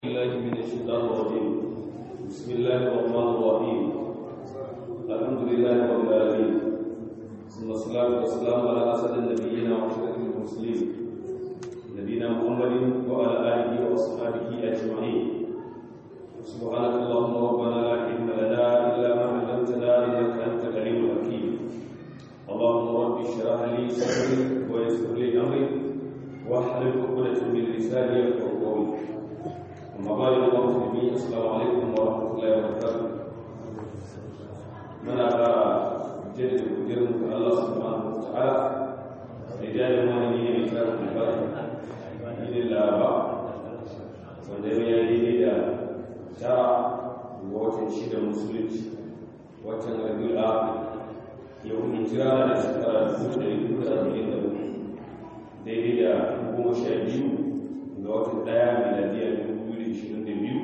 بالله من الشيطان الرجيم بسم الله الرحمن الرحيم الحمد لله رب العالمين ثم الصلاة والسلام على أسد النبيين وأشرف المرسلين نبينا محمد وعلى آله وأصحابه أجمعين سبحانك اللهم ربنا لا علم لنا إلا ما علمتنا إنك أنت العليم الحكيم اللهم رب اشرح لي صدري ويسر لي أمري واحلل عقدة من لساني يفقهوا قولي أما بعد الله المسلمين السلام عليكم ورحمة الله وبركاته من أرى جد قدرنا الله سبحانه وتعالى رجال المؤمنين رجال البركة إلى الآباء وندم يلي da tara ga watan shida musulunci watan rabiul akhir yau hijira da shekara dubu da dubu da arba'in da uku daidai da goma sha biyu ga watan daya miladiya dubu biyu da ishirin da biyu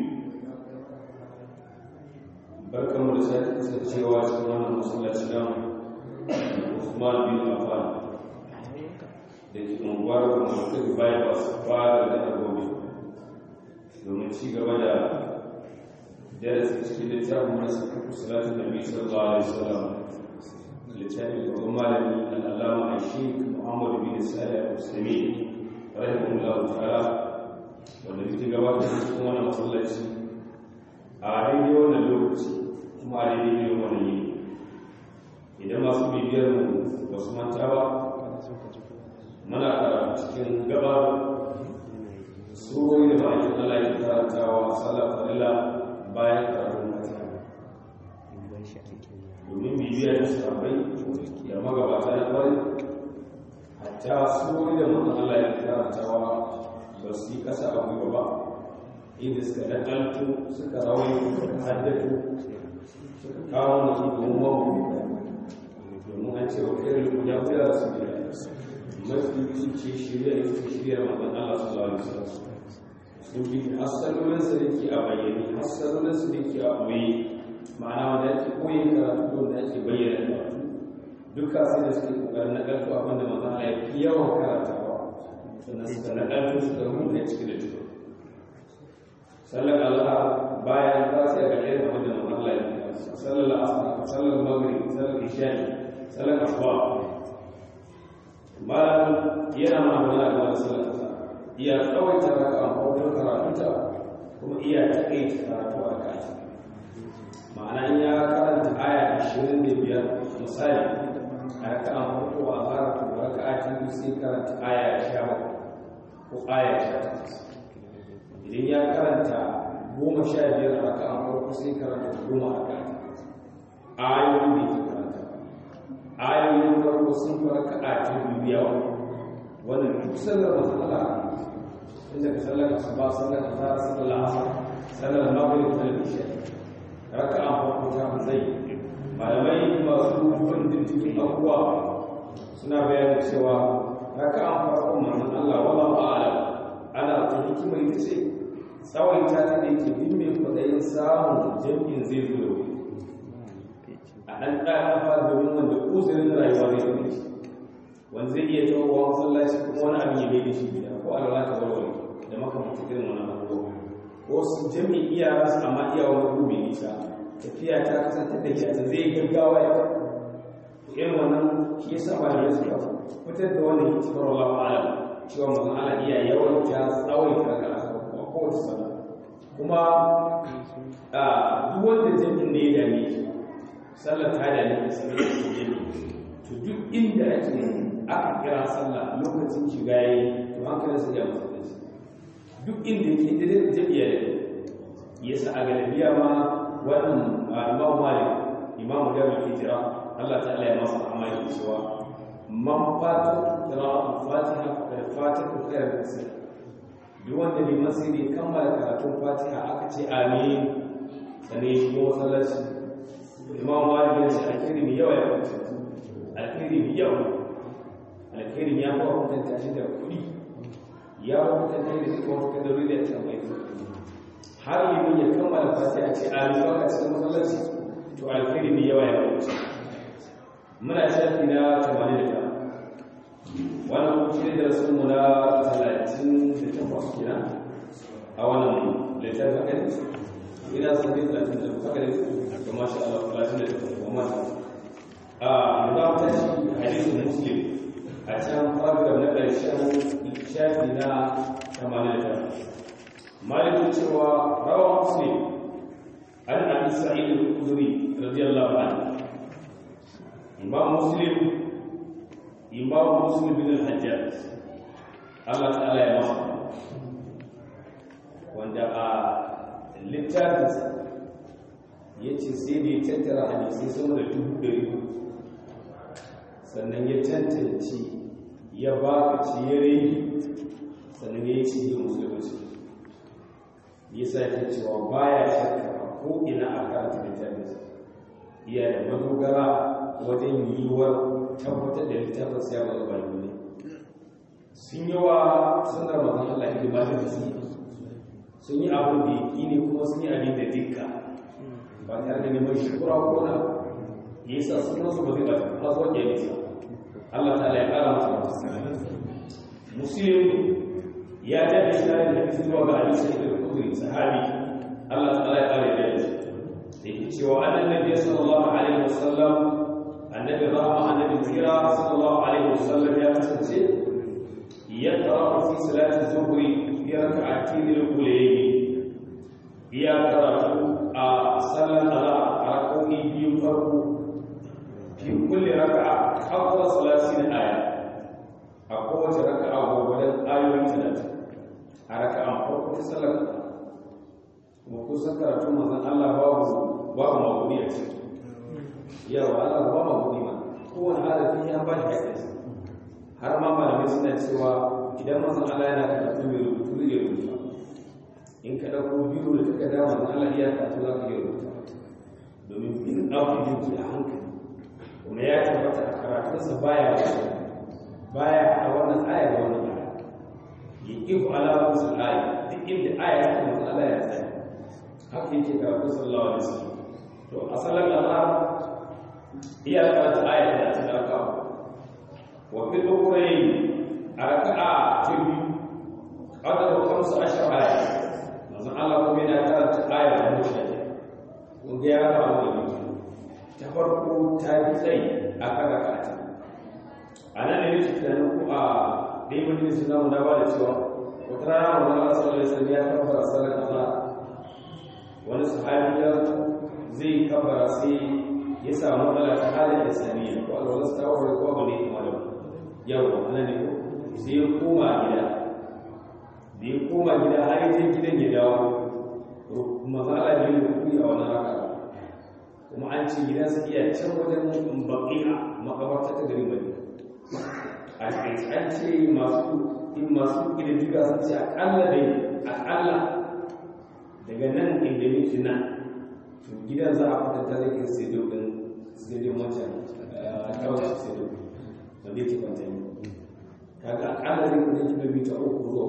barkanmu da sake kasancewa cikin wannan masallaci nan Usman bin Affan da ke unguwar Muhammadu Bypass fara da Agobe domin ci gaba da darasi cikin littafin nasu salatu nabi sallallahu alaihi wasallam littafin babban malami al'allama a sheik muhammad bin salih al-usaimi rahimahullahu ta'ala wanda muke gabatar da cikin wannan masallaci a daidai wannan lokaci kuma a daidai irin wannan yini idan masu bibiyar mu ba su manta ba muna karatu cikin gabar surori da ma'aikin Allah ya karantawa a sallar farilla bayan karatun fatiha domin bibiyar da sahabbai da magabata na kwari hatta surori da mutum Allah ya karantawa ba su yi kasa a gwiwa ba inda suka nakalto suka rawai suka haddatu suka kawo musu domin mamu domin an ce wa kai ya wuya su da mafi su ce shirya ya fi shirya mamman Allah su zuwa da su sun bi hassalolinsa da ke a bayyane hassalolinsa da ke a ɓoye ma'ana wanda ake koyi karatu wanda ake bayyana karatu duka sai da suke kokarin na ƙarfi abinda manzan Allah ya fi yawan karatawa sannan suka na ƙarfi suka rubuta ciki da ciki sallar Allah bayan ta sai ga irin abinda manzan Allah ya fi sallar asar sallar maghrib sallar isha'i sallar asuba malam yana ma magana game da sallar asar iya tsawaita raka a farkon karatunta kuma iya taƙaita karatu a kanta ma'ana in ya karanta aya 25 misali a raka an farko a fara to raka a cikin sai karanta aya 17 ko aya 18 idan ya karanta goma sha biyar a raka an farko sai karanta goma a kanta ayoyin da ke karanta ayoyin farko sun fi raka a cikin yawa wannan duk sallar matsala inda ka sallar asuba sallar azhar sallar asar sallar maghrib sallar isha raka an farko ta zai malamai masu bin diddigin abubuwa suna bayanin cewa raka an farko manzon Allah wala ba'ala ana ta hikimar ita ce tsawon ta ta da yake bin mai kwadayin samun jam'in zai zo da wuri a ɗan ɗaya fara domin wanda uzurin rayuwa zai zo shi wanda zai iya tawowa masallaci kuma wani abin ya bai da shi gida ko alwala ta warware da makamantar irin wani abubuwa wasu jami'in iya rasu amma iya wani gobe nisa tafiya ta kasance da shi zai gaggawa ya irin wannan shi yasa malamai suka fitar da wannan hikimar Allah ta'ala cewa mutum ala iya yawan ta tsawon ta ga asaba kuma kowace sallah kuma duk wanda jami'in ne ya dame shi sallah ta dame shi sallah ta jami'i to duk inda ake aka kira sallah lokacin shiga yayi to hankalin sa ya musulunci duk inda yake da jami'a ya sa a galibiya ma wannan imam malik imam da ke jira Allah ta'ala ya masa amali cewa man fata qira'atul fatiha fa fatiha khairu kasir duk wanda bai masiri kammala karatun fatiha aka ce amin sane shi ko sallaci imam malik ya ce alkhairi mai yawa ya wuce alkhairi mai yawa alkhairi ya fa hukunta shi da kuɗi ya hukunta da duka wata kadarori da ta mai har yi ya kammala fatiha ce amin a cikin masallaci to alkhairi mai yawa ya wuce muna shafi na 89 wannan kuma shi da rasu mu na 38 kenan a wannan littafin haka ne ina son ne talatin da haka ne to masha Allah talatin da kuma a yanzu ta shi hadisin muslim a can faragraf na ƙarshen shafi na 89 malikin cewa rawa muslim an abi sa'id al-khudri radiyallahu anhu imam muslim imam muslim bin al-hajjaj Allah ta'ala ya masa wanda a littafinsa ya ce sai da ya tattara hadisai sama da dubu ɗari sannan ya tantance ya ba ka ciyare sannan ya yi cikin musulunci ya sa ya cewa baya shakka ko ina a karanta littafinsa iya da madogara wajen yiwuwar tabbatar da littafin siya ba zuwa ne sun yi wa sunar mazan Allah hidima da su sun yi abin da yaki ne kuma sun yi abin da dukka ba tare da neman shukura ko na ya sa sunan su ba zai bata har zuwa ke nisa Allah ta ya kara masa muslim ya jaddada shi da hadisi zuwa ga Ali sai da Khudri sahabi Allah ta ya kare da shi da yake cewa annabi sallallahu alaihi wasallam annabi rahma annabi tira sallallahu alaihi wasallam ya kasance يقرأ في صلاة الظهر في ركعتين الأولين يقرأ صلى الله ركوعي بيفرق في كل ركعة حفظ ثلاثين آية أقوى ركعة وبدل آية ثلاثة ركعة فرق صلى وكوسا كراتو مزن الله باب باب مغني يا الله باب مغني ما هو هذا فيه أبان حديث har ma malamai suna cewa idan mazan Allah yana karatu mai rubutu zai rubuta in ka ɗauko biyu da taka dama na Allah iya karatu za ka iya rubuta domin bin abu yake a hankali kuma ya tabbata a karatunsa baya baya a wannan aya da wannan aya ya ifu alamun su aya duk inda aya ta kuma Allah ya tsaya haka yake karatu sallallahu alaihi wasallam to asalan Allah iya karatu aya da ta dauka وفي الأخرين ركعة تبي قدر خمس عشر آية مثلا الله من كانت آية مشهدة وجاء أول تفرقوا تابعي أكاد ركعة أنا نريد أن نقول دي من الإسلام نبالي سوا وترى الله صلى الله عليه وسلم يكبر صلاة الله wani sahabi ya zai kabara sai ya samu matsala ta halin islamiyya ko alwalas ta warware ko abu ne kuma da yau ana ne ko sai ya koma gida da ya koma gida har yi gidan ya dawo matsala ne da kuɗi a wani raka kuma an ce gidan su iya can wajen baƙi'a makabarta ta gari mai a cikin an ce masu in masu ƙididdiga sun ce aƙalla dai aƙalla daga nan inda miki nan to gidan za a kwatanta zai kai sai dokin sai dai wancan kawai sai dokin wanda yake kwanta ne kaga akalla zai kuma kilomita uku zuwa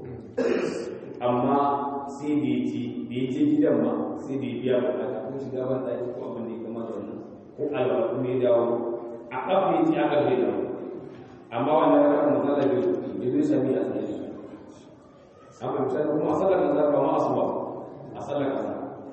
amma sai da ya ji da ya je gidan ma sai da ya biya bukata ko shiga ban ɗaki ko abin da ya kama da wannan ko alwala kuma ya dawo a ƙafa ya ce aka bai dawo amma wannan raka matsala bai ya zai sami a tsaye shi an fahimta kuma a sallar kaza ba ma asuba a sallar kaza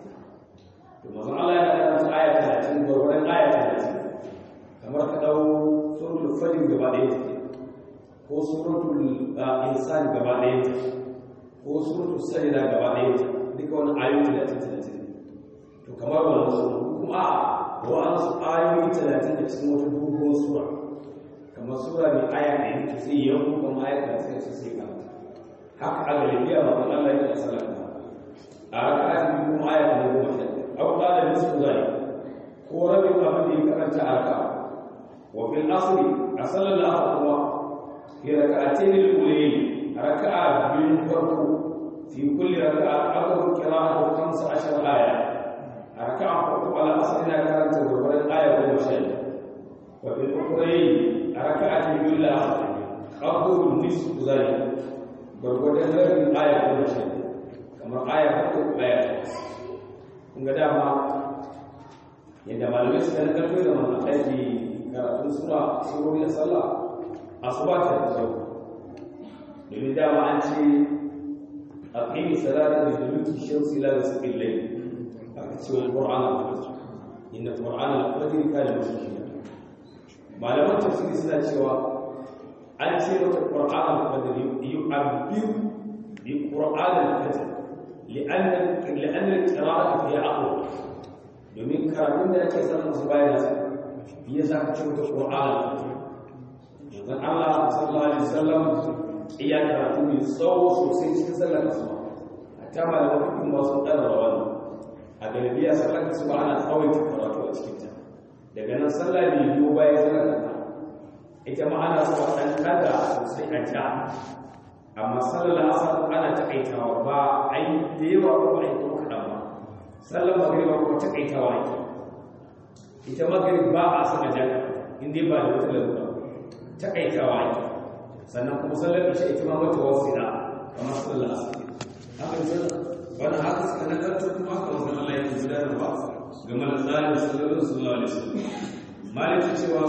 to mazan Allah ya karanta aya talatin gwargwaron aya talatin kamar ka ɗau suratul fajr gaba ɗaya take ko suratul insan gaba ɗaya take ko suratul sajda gaba ɗaya take duka wani ayoyi talatin talatin to kamar wannan sura kuma a wa'ansu ayoyi talatin da cikin wata dogon sura kamar sura mai aya ɗaya to sai yanku kuma aya talatin sai sai karanta haka a galibiya ma kan Allah ya salata a raka'atin kuma aya ta goma sha aw qala nisfu zalik ko rabin abin da ya karanta a raka'a وفي الأصل أصل الأصل هو في ركعتين الأولين ركعة من فرق في كل ركعة أقرأ قراءة خمس عشر آية ركعة فرق على أصلنا كانت تقول الآية ومشاهد وفي الأخرين ركعة من أصل أقرأ نصف ذلك gwargwadon rabin aya ko mace kamar aya farko aya kun ga dama yadda malamai suka na karfi da mana aiki karatun sura surori da sallah asuba ta da kyau domin dama an ce aqimi salata li duluki shamsi ila ghasaqil layl aka ce wa qur'an al-fajr inna qur'an al-fajr kana mashhura malaman tafsiri suna cewa an ce mata qur'an al-fajr yu'abbir bi qur'an al-fajr li'anna li'anna al-qira'atu fi aqwa domin karatun da ake sanin su bayan sa ya sa ka ce mata qur'an al-fajr yanzu Allah sallallahu alaihi wasallam iya karatu mai tsawo sosai cikin sallar asuba hatta malaman fiqh ma sun tsara wannan a galibiya sallar asuba ana tsawaita karatu a cikin ta daga nan sallah ne biyo bayan sallar asuba ita ma ana so a ɗan kada sosai a ja amma sallar asar ana takaitawa ba a yi da yawa ko a yi ko kaɗan ba sallar magriba ko takaitawa ake ita magrib ba a sana ja in dai ba da wata lalura takaitawa ake sannan kuma sallar isha ita ma mata wasila kamar sallar asar haka yi sallar wani haka suka nagarta kuma haka wasu Allah ya gudanarwa game da tsarin sallar sallallahu alaihi wasallam maliki cewa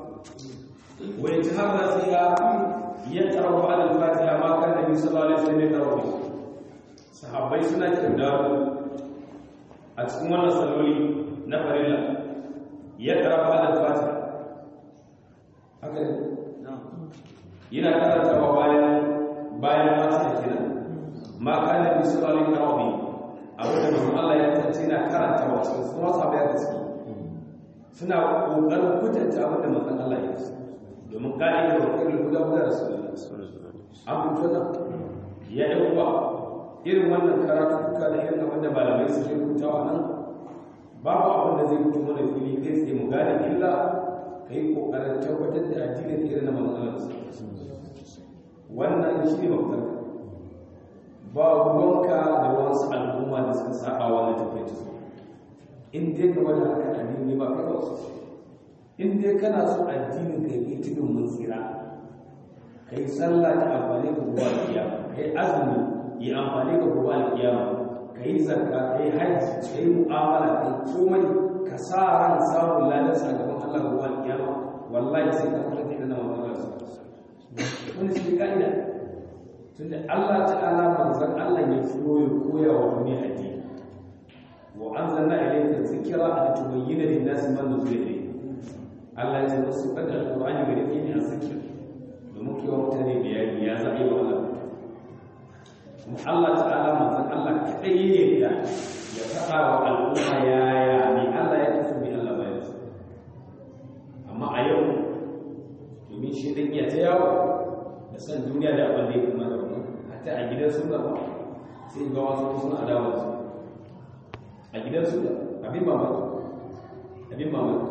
ويتهرى فيها يقرأ على الفاتحة ما كان النبي صلى الله عليه وسلم يقرأ به صحابي سنة كردار أتكون صلولي نفر الله يقرأ على الفاتحة هكذا yana karantawa bayan bayan fatiha kenan ma kana bi sallallahu alaihi wa sallam abin da Allah ya tace na karantawa cikin sunan sahabbai da suke suna kokarin kutanta abin da manzon Allah ya yi domin ka'ida wa kullu guda guda rasulullah an fito da ya yi uwa irin wannan karatu duka da irin abin da malamai suke rubutawa nan babu abin da zai fito mana fili kai tsaye mu gane illa ka yi kokarin tabbatar da addinin irin na manzon Allah wannan shi ne mafitar ba ruwanka da wasu al'umma da suka saba wannan tafiyar su in dai game da haka addini ba kai wasu in dai kana so addinin ka yi tudun mun tsira kai sallah ta amfani ga gobe alkiyama kai azumi yi amfani ga gobe alkiyama kai zakka kai hajji kai mu'amala kai komai ka sa ran samun ladan sakamakon Allah gobe alkiyama wallahi sai ka fara da nan wannan su wani shi kaida tunda Allah ta'ala manzon Allah ya furo ya koya wa duniya addini wa anzalna ilayka dhikra litubayyana lin-nasi ma nuzila ilayhim Allah ya zama su kada alƙur'ani ga dake ne a zikir domin kewa mutane bayani ya zaɓe wa Allah kuma Allah ta'ala manzon Allah kaɗai ne da ya faɗa wa al'umma yaya ne Allah ya tafi bi Allah bayan su amma a yau domin shi ɗan iya ta yawo da san duniya da abin da ya kuma da wannan hatta a gidan suna ba sai ga wasu suna adawa su a gidan suna abin mamaki abin mamaki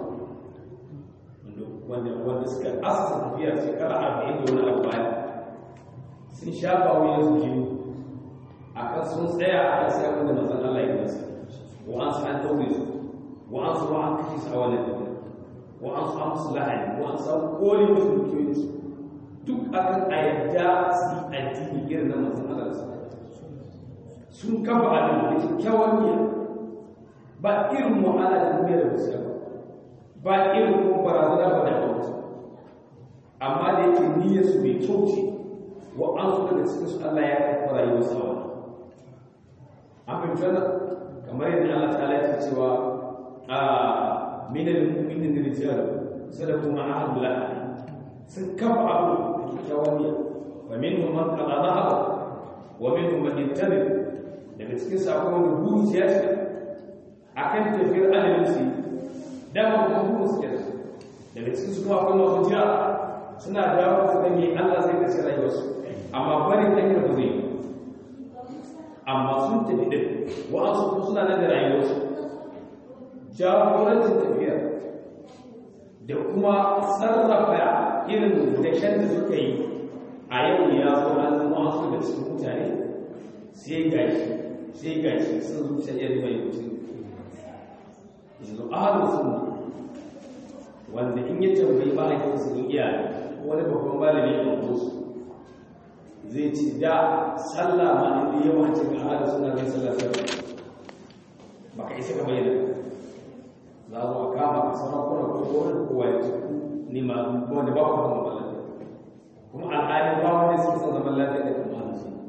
wanda wanda suka asasa tafiya shekara arba'in da wani abu baya sun shafa wuyan su jini a kan sun tsaya a kan sai wanda mazan Allah ya nasa wa an su an daure su wa an su an kashe su a wannan tafiya wa an su an musu lahani wa an su an kore musu dukiyoyin su duk akan a yadda su yi addini irin na mazan Allah su sun kafa abin da kyakkyawan niyya ba irin mu'ala da duniya da musu ba irin kuma barazana ba da hausa amma da yake niyyar su mai kyau ce wa an su daga cikin su Allah ya kafa rayuwar sa wa an fahimta na kamar yadda Allah ta alaƙa cewa a minal mu'minin rijal sadaqu ma ahadullah sun kafa abu da kyakkyawan niyya wa minhum man qada dhahaba wa minhum man yattabi daga cikin su akwai wanda buru ya ce akan tafiyar adalin su dama kuma burin su kenan daga cikin su kuma akwai masu jira suna dawo su gani Allah zai kashe rayuwarsu amma barin hanyar ba zai amma sun tafi din wa'ansu kuma suna nan da rayuwarsu jagorancin tafiya da kuma sarrafa irin dashen da suka yi a yau ya zo an zama wasu da cikin mutane sai gashi sai gashi sun zuciya yadda mai mutum yanzu ahalin sunna wanda in ya tambayi mahaifin su iya wani babban malami ya ɗauko su zai ce da sallah ma inda yawa ce ga ahalin suna zai sallah sallah ba ka isa ka bayyana za a zo a kama ka sarakuna ko wani kowa ya ce ni ma wanda ba ku zama lafiya kuma al'adun ba wanda suke son zaman lafiya da kuma ahalin sunna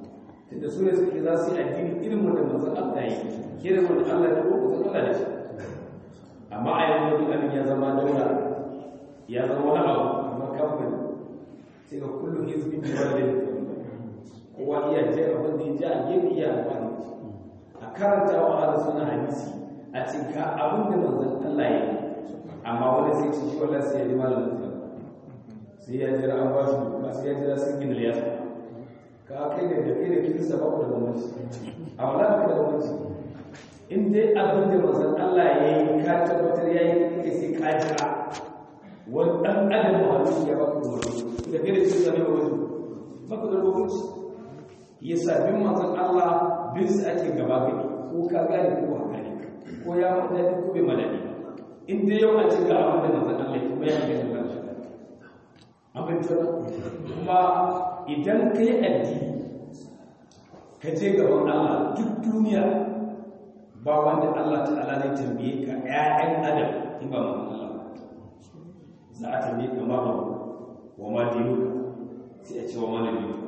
tunda su ne suke za su yi addini irin wanda manzon Allah yi irin wanda Allah ya ko manzon Allah da shi amma a yanzu duk abin ya zama daula ya zama wani abu kamar kamfani sai ga kullum hizbin da wani kowa iya je abin da ya ji a gefe iya amfani da shi a karanta wa ala suna hadisi a cinka abin da manzon Allah ya yi amma wani sai ci shi wallahi sai ya ji malamin sa sai ya jira an ba shi doka sai ya jira sun gina liyasa ka kai da da kai da kirista ba ku da bambanci a wala ka da bambanci in dai abin da manzon Allah ya yi ka tabbatar ya yi kake sai ka jira wani ɗan adam muhammadu ya ba ku da bambanci da kai da kirista ne bambanci ba ku da bambanci yasa bin manzon Allah bin su ake gaba gani ko ka gane ko haka ne ko ya madadi ko bai madadi in dai yau an ce ga abin da manzon Allah kuma ya gani ba shi abin ta kuma idan ka yi addini ka je gaban Allah duk duniya ba wanda Allah ta'ala zai tambaye ka ƴaƴan adam in ba manzon Allah za a tambaye ka ma wa ma dinuka sai a ce wa ma nabiyuka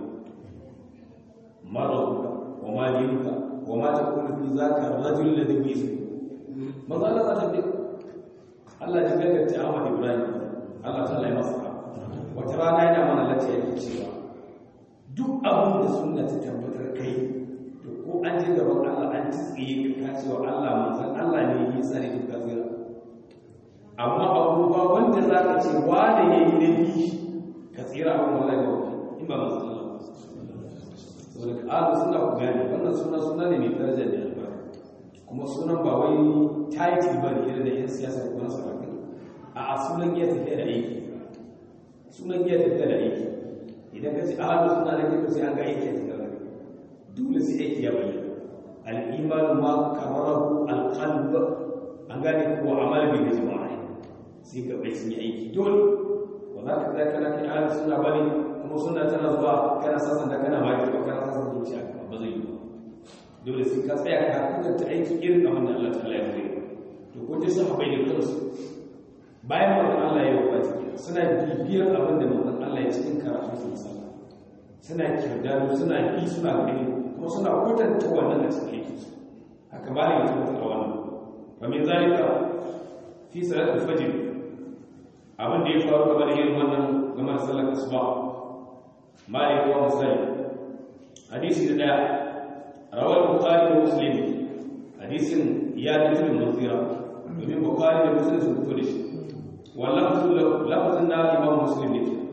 مرضك وما دينك وما تقول في ذاك الرجل الذي بيس ماذا لا تتبع الله جل تعالى إبراهيم الله تعالى يمسك وترانا إلى من التي يكتشفها duk abin da sunna ta tabbatar kai to ko an je gaban Allah an tsiye ka kace wa Allah manzon Allah ne ya tsare duk kafira amma abu ba wanda zaka ce wanda yayi nabi ka tsira abin wallahi ba in ba manzon Allah saboda alu suna ku gane wannan suna suna ne mai daraja da albarka kuma sunan ba wai title ba ne irin da yan siyasa ko na sarrafa a a sunan iya tafiya da aiki sunan iya tafiya da aiki idan ka ce alu suna da kyau sai an ga aiki a tafiya dole sai aiki ya bayyana al-iman ma kararahu al-qalb an gane ko amal bi jama'a sai ka bai sun yi aiki dole ba za ka ga kana kai alu suna bane kuma suna tana zuwa kana sasan da kana maki ba kana sasan zuciya ba zai yi dole sai ka tsaya ka kudanta aiki irin abin da Allah ta'ala ya zai to ko dai sahabbai da kansu bayan wannan Allah ya wafati suna bibiyar abin da manzon Allah ya cikin karatu sun sallah suna kirdado suna bi suna gani kuma suna kwatanta wannan a cikin aiki haka ba ne ya tabbata wannan wa min zalika fi salatul fajr abin da ya faru game da irin wannan game da sallar asuba مالك ومسلم حديث ده روى البخاري ومسلم حديث يا بن المغيرة من البخاري ومسلم سنتولش واللفظ لفظ الإمام مسلم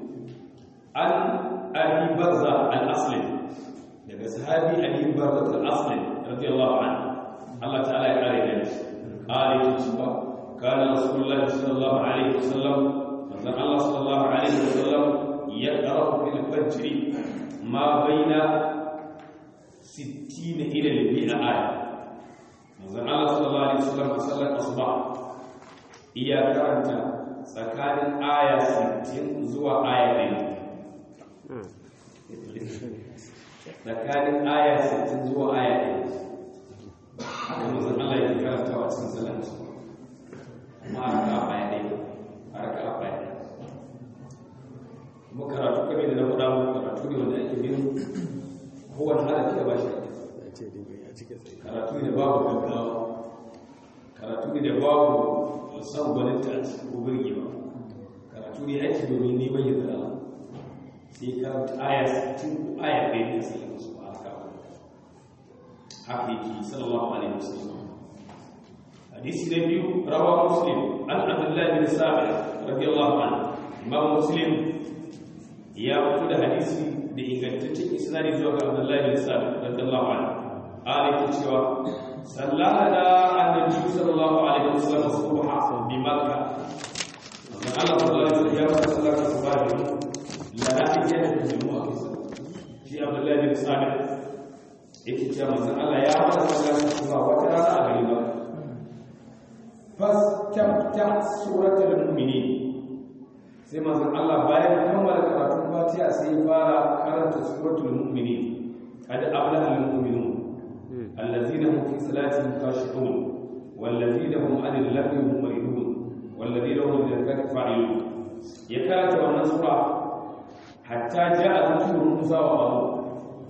عن أبي برزة الأصلي daga sahabi Ali Barrat al-Asli radiyallahu anhu Allah ta'ala ya kare da shi ali cewa kana Rasulullah sallallahu alaihi wasallam manzon Allah sallallahu alaihi wasallam يقرأ في الفجر ما بين ستين إلى المئة آية manzon Allah sallallahu alaihi wasallam a sallar asuba iya karanta tsakanin aya 60 zuwa aya 100 tsakanin aya 60 zuwa aya 100 haka manzon Allah ya karanta wa cikin sallar asuba kuma a raka aya 1 a raka aya 1 kuma karatu kame da na faɗa muku karatu ne wanda ake bin kowane harafi da ba shi karatu ne da babu gaggawa karatu ne da babu san gwaninta ko birgewa karatu ne ake domin neman yin zara sai karanta aya 60 ko aya ɗaya ne sai ya musu ba haka haka yake sallallahu alaihi wasallam hadisi na biyu rawa muslim an abdullahi bin sa'id radiyallahu anhu imam muslim ya fito da hadisi da ingantaccen isnadi zuwa ga Abdullahi bin Sa'd radiyallahu anhu ali ke cewa sallana annabi sallallahu alaihi wasallam subha bi makkah Allah sallallahu alaihi wasallam ya fara sallar subha la na'tiya da jumu'a shi Abdullahi bin Sa'd yake cewa manzon Allah ya fara sallar subha wata rana a gari ba fas tabta suratul mu'minin sai manzon Allah bayan kammala karatun Fatiha sai ya fara karanta suratul mu'minin qad aflaha al-mu'minun allazina hum fi salatihim khashi'un wallazina hum 'anil lagwi mu'ridun wallazina hum lil zakati fa'ilun ya karanta wannan sura hatta ja'a dhikru Musa wa Harun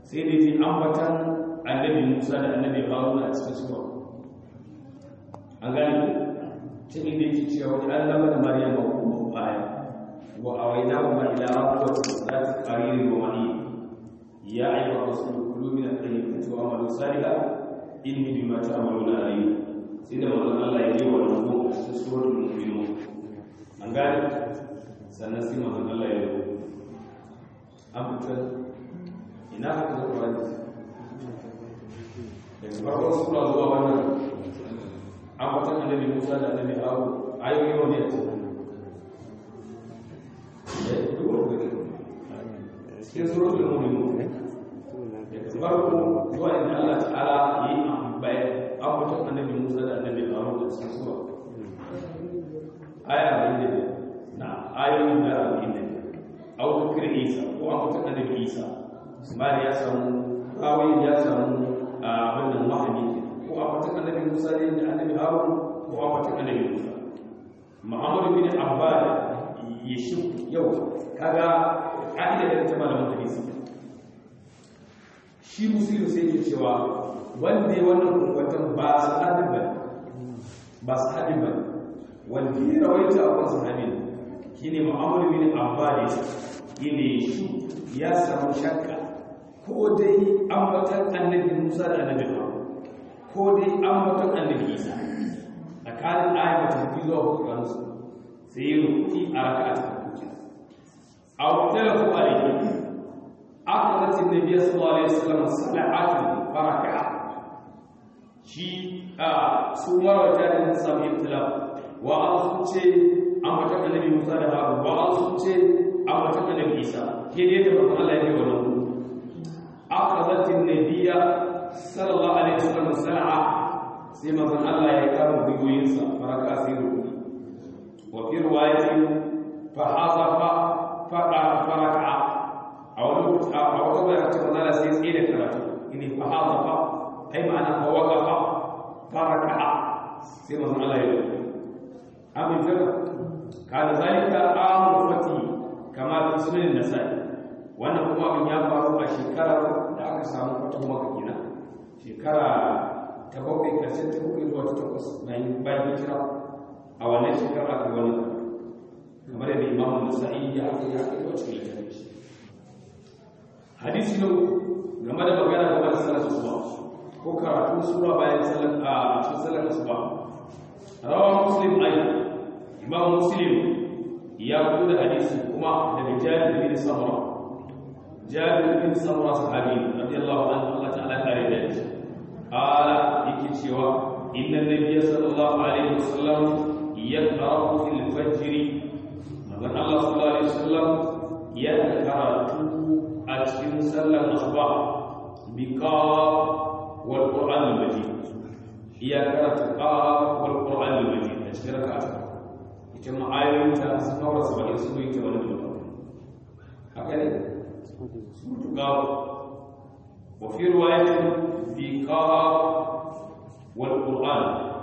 sai dai ji ambatan annabi Musa da annabi Haruna a cikin sura an gane cikin da yake cewa wani allama da Maryam ba kuma baya wa awaina ma ila rabbi zati qariri wa mani ya ayyuha rasul kulu min at-tayyibati wa amalu salihan inni bima ta'maluna alim sai da manzon Allah ya yi wa rubu a cikin suratul mu'minun an gane sannan sai manzon Allah ya yi an fitar ina haka zai kwaya da daga farkon sura zuwa wannan an fitar annabi Musa da annabi Abu ayoyi wani a cikin cikin suratul mu'minun daga farko zuwa inda Allah ta'ala yi bayan abubuwan annabi Musa da annabi Harun da cikin sura aya da na ayoyin da arba'in da au zikir Isa ko abubuwan annabi Isa Ismail ya samu kawai ya samu abin da wahayi ko abubuwan annabi Musa ne da annabi Harun ko abubuwan annabi Musa Muhammad bin Abbas ya shi yau kaga ka'ida da ta malamin hadisi shi musulun sai ke cewa wanda ya wannan kwakwatan ba su haɗin ba ba su haɗin ba wanda ya rawaita a kwansu haɗin shi ne ma'amuru bin abbali shi ne shi ya samu shakka ko dai ambatan annabi musa da annabi haru ko dai ambatan annabi isa tsakanin ayyukan tafi zuwa hukukansu sai yi rukuki a raka a cikin kuki a wakilatu alaihi أخذت النبي صلى الله عليه وسلم سبعة فركع شي سوما وجاد سبع اختلاف وأصل أما تك النبي موسى ده وأصل أما تك النبي عيسى كده تبقى الله يجي ولو أخذت النبي صلى الله عليه وسلم سبعة سيما من الله يكرم بيوينسا فركع سيرو وفي رواية فحذف فركع a wani lokaci a wata bayar ta manzala sai tsaye da karatu ini fa hada fa ai ma'ana fa waqafa faraka sai manzon Allah ya yi amin jira kana zalika amru fati kama fi sunan nasai wannan kuma abin ya faru a shekarar da aka samu fatan maka kenan shekara ta bakwai karshen ta bakwai zuwa ta takwas bayan bayan hijira a wannan shekara aka wani kamar yadda imamu nasa'i ya aka yi aka yi wa cikin littafin shi hadisi na game da magana game da salar asuba ko karatu sura bayan salar a cikin salar asuba rawa muslim ai imam muslim ya fito da hadisi kuma daga jabir bin samura jabir bin samura sahabi radiyallahu anhu Allah ta'ala kare da shi ala yake cewa inna nabiyya sallallahu alaihi wasallam yaqra'u fil fajr manzon Allah sallallahu alaihi wasallam ya karatu a cikin sallar asuba bi qaf wal qur'an al majid iya karatu qaf wal qur'an al majid a cikin raka'a ita ma ayoyin ta su fara su bari su yi ta wani dole haka ne su qaf wa fi riwayatin bi qaf wal qur'an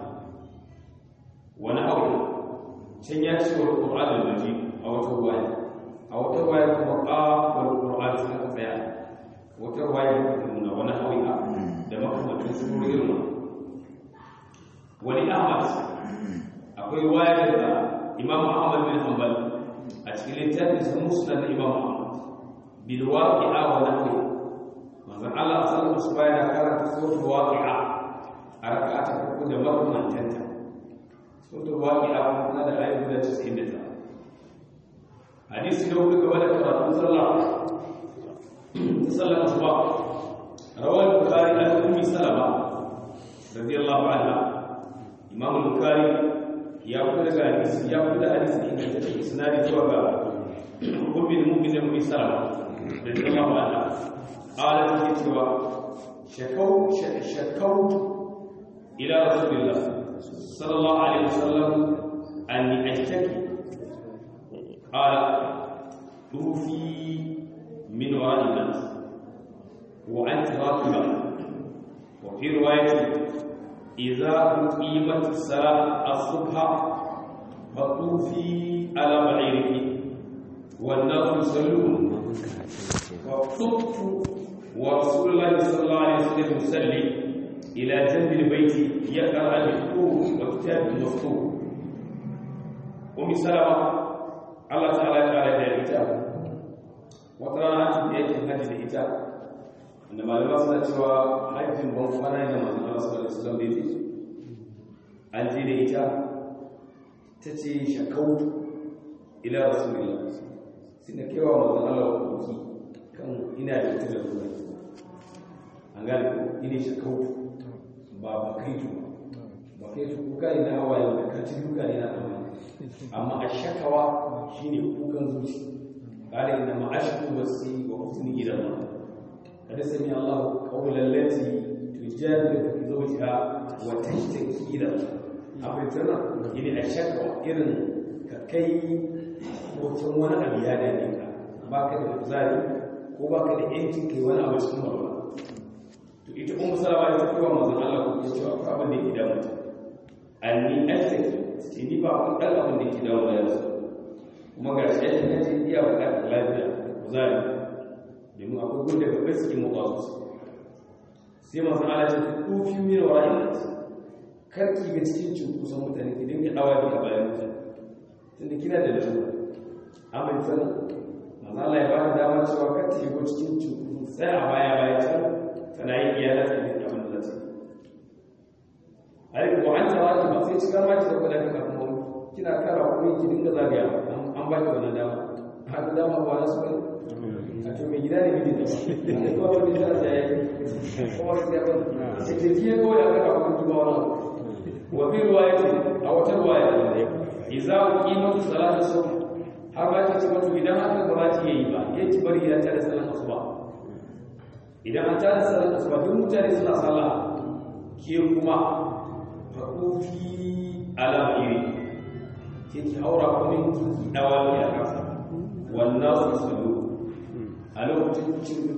wa nahwu can ya ce wal qur'an al majid a wata riwaya a wata riwaya kuma qaf wal qur'an sai aka tsaya wata riwaya ta nuna wani hawi'a da makamantan surori irin wani ahmad akwai riwaya da imam ahmad bin hanbal a cikin littafin sa musnad da imam ahmad bil waqi'a wa nahwi manzon Allah sallallahu alaihi wasallam ya karanta suratul waqi'a a raka'a ta farko da makamantanta suratul waqi'a kuma da ayoyi da 99 hadisi da kuka gaba da karatun sallah sallah asuba rawal bukhari an ummi salama radiyallahu anha imam bukhari ya kuda ga hadisi ya kuda hadisi inda take isnadi zuwa ga ummi mu'minin ummi salama radiyallahu anha qalat fi cewa shakau shakau ila rasulillah sallallahu alaihi wasallam anni ashtaki قال توفي من وراء الناس وأنت راكبة وفي رواية إذا أقيمت الصلاة الصبح فطوفي على بعيرك والناس يصلون وطف wa rasulullahi sallallahu alaihi wasallam yusalli ila janbil baiti yaqra al-qur'an wa kitab al-maftuh ummi salama Allah ta'ala ya kare da ita wata rana an tafi yakin hajji da ita wanda malama suna cewa hajjin ban kwana ne da manzon Allah sallallahu alaihi wasallam da yake an je da ita ta ce shakau ila rasulillah sai na kewa manzon Allah kuki kan ina da ita da ruwa an gane ko ina shakau ba ba kai tu ba kai tu kuka ina hawaye da ka ci duka ne na amma amma ashakawa shine kukan zuci قال إنما أشكو بثي وحزني إلى الله قد سمع الله قول التي تجادلك في زوجها وتشتكي إلى الله أبتنا إني الشكوى إذن كي mutum wani abu ya dame ka ba ka da kuzari ko ba ka da yancin kai wani abu cikin walwala to ita ummu salama ta kowa manzon Allah ko ta cewa ko abin da ke damu ta anni astaki ce ni ba ku dan abin da ke damu ya yanzu kuma ga shi yadda na ce iya bukatar lafiya da kuzari domin akwai gudu daga bai suke motsa su sai masu alaƙa ta kofi min wa ra'ayi karki ga cikin cunkusan mutane ki dinga dawa duka bayan mutane tunda kina da lalura amin san masu Allah ya bada dama cewa kar ta shigo cikin cunkusan sai a baya baya can tana yin iyalar ta ne abin da za ta yi a ko an tawa ki ba sai cikar ma ki da kudin kafin wani kina kara kuma ki dinga zagaya an ba ki wannan dama har dama ba na su bane a to mai gida ne miji da ba ko wani da ya yi ko wani da ba sai ke tiye ko ya ka kuma kuma wannan wa fi riwayati a wata riwaya idza qimatu salatu subh har ba ta ce wato idan aka ba ta yi ba yace bari ya tare sallar asuba idan an tare sallar asuba duk mutane suna sallah ke kuma fa kufi ala iri ke ki haura kuma ki dawa ki a kasa wannan su sallu a lokacin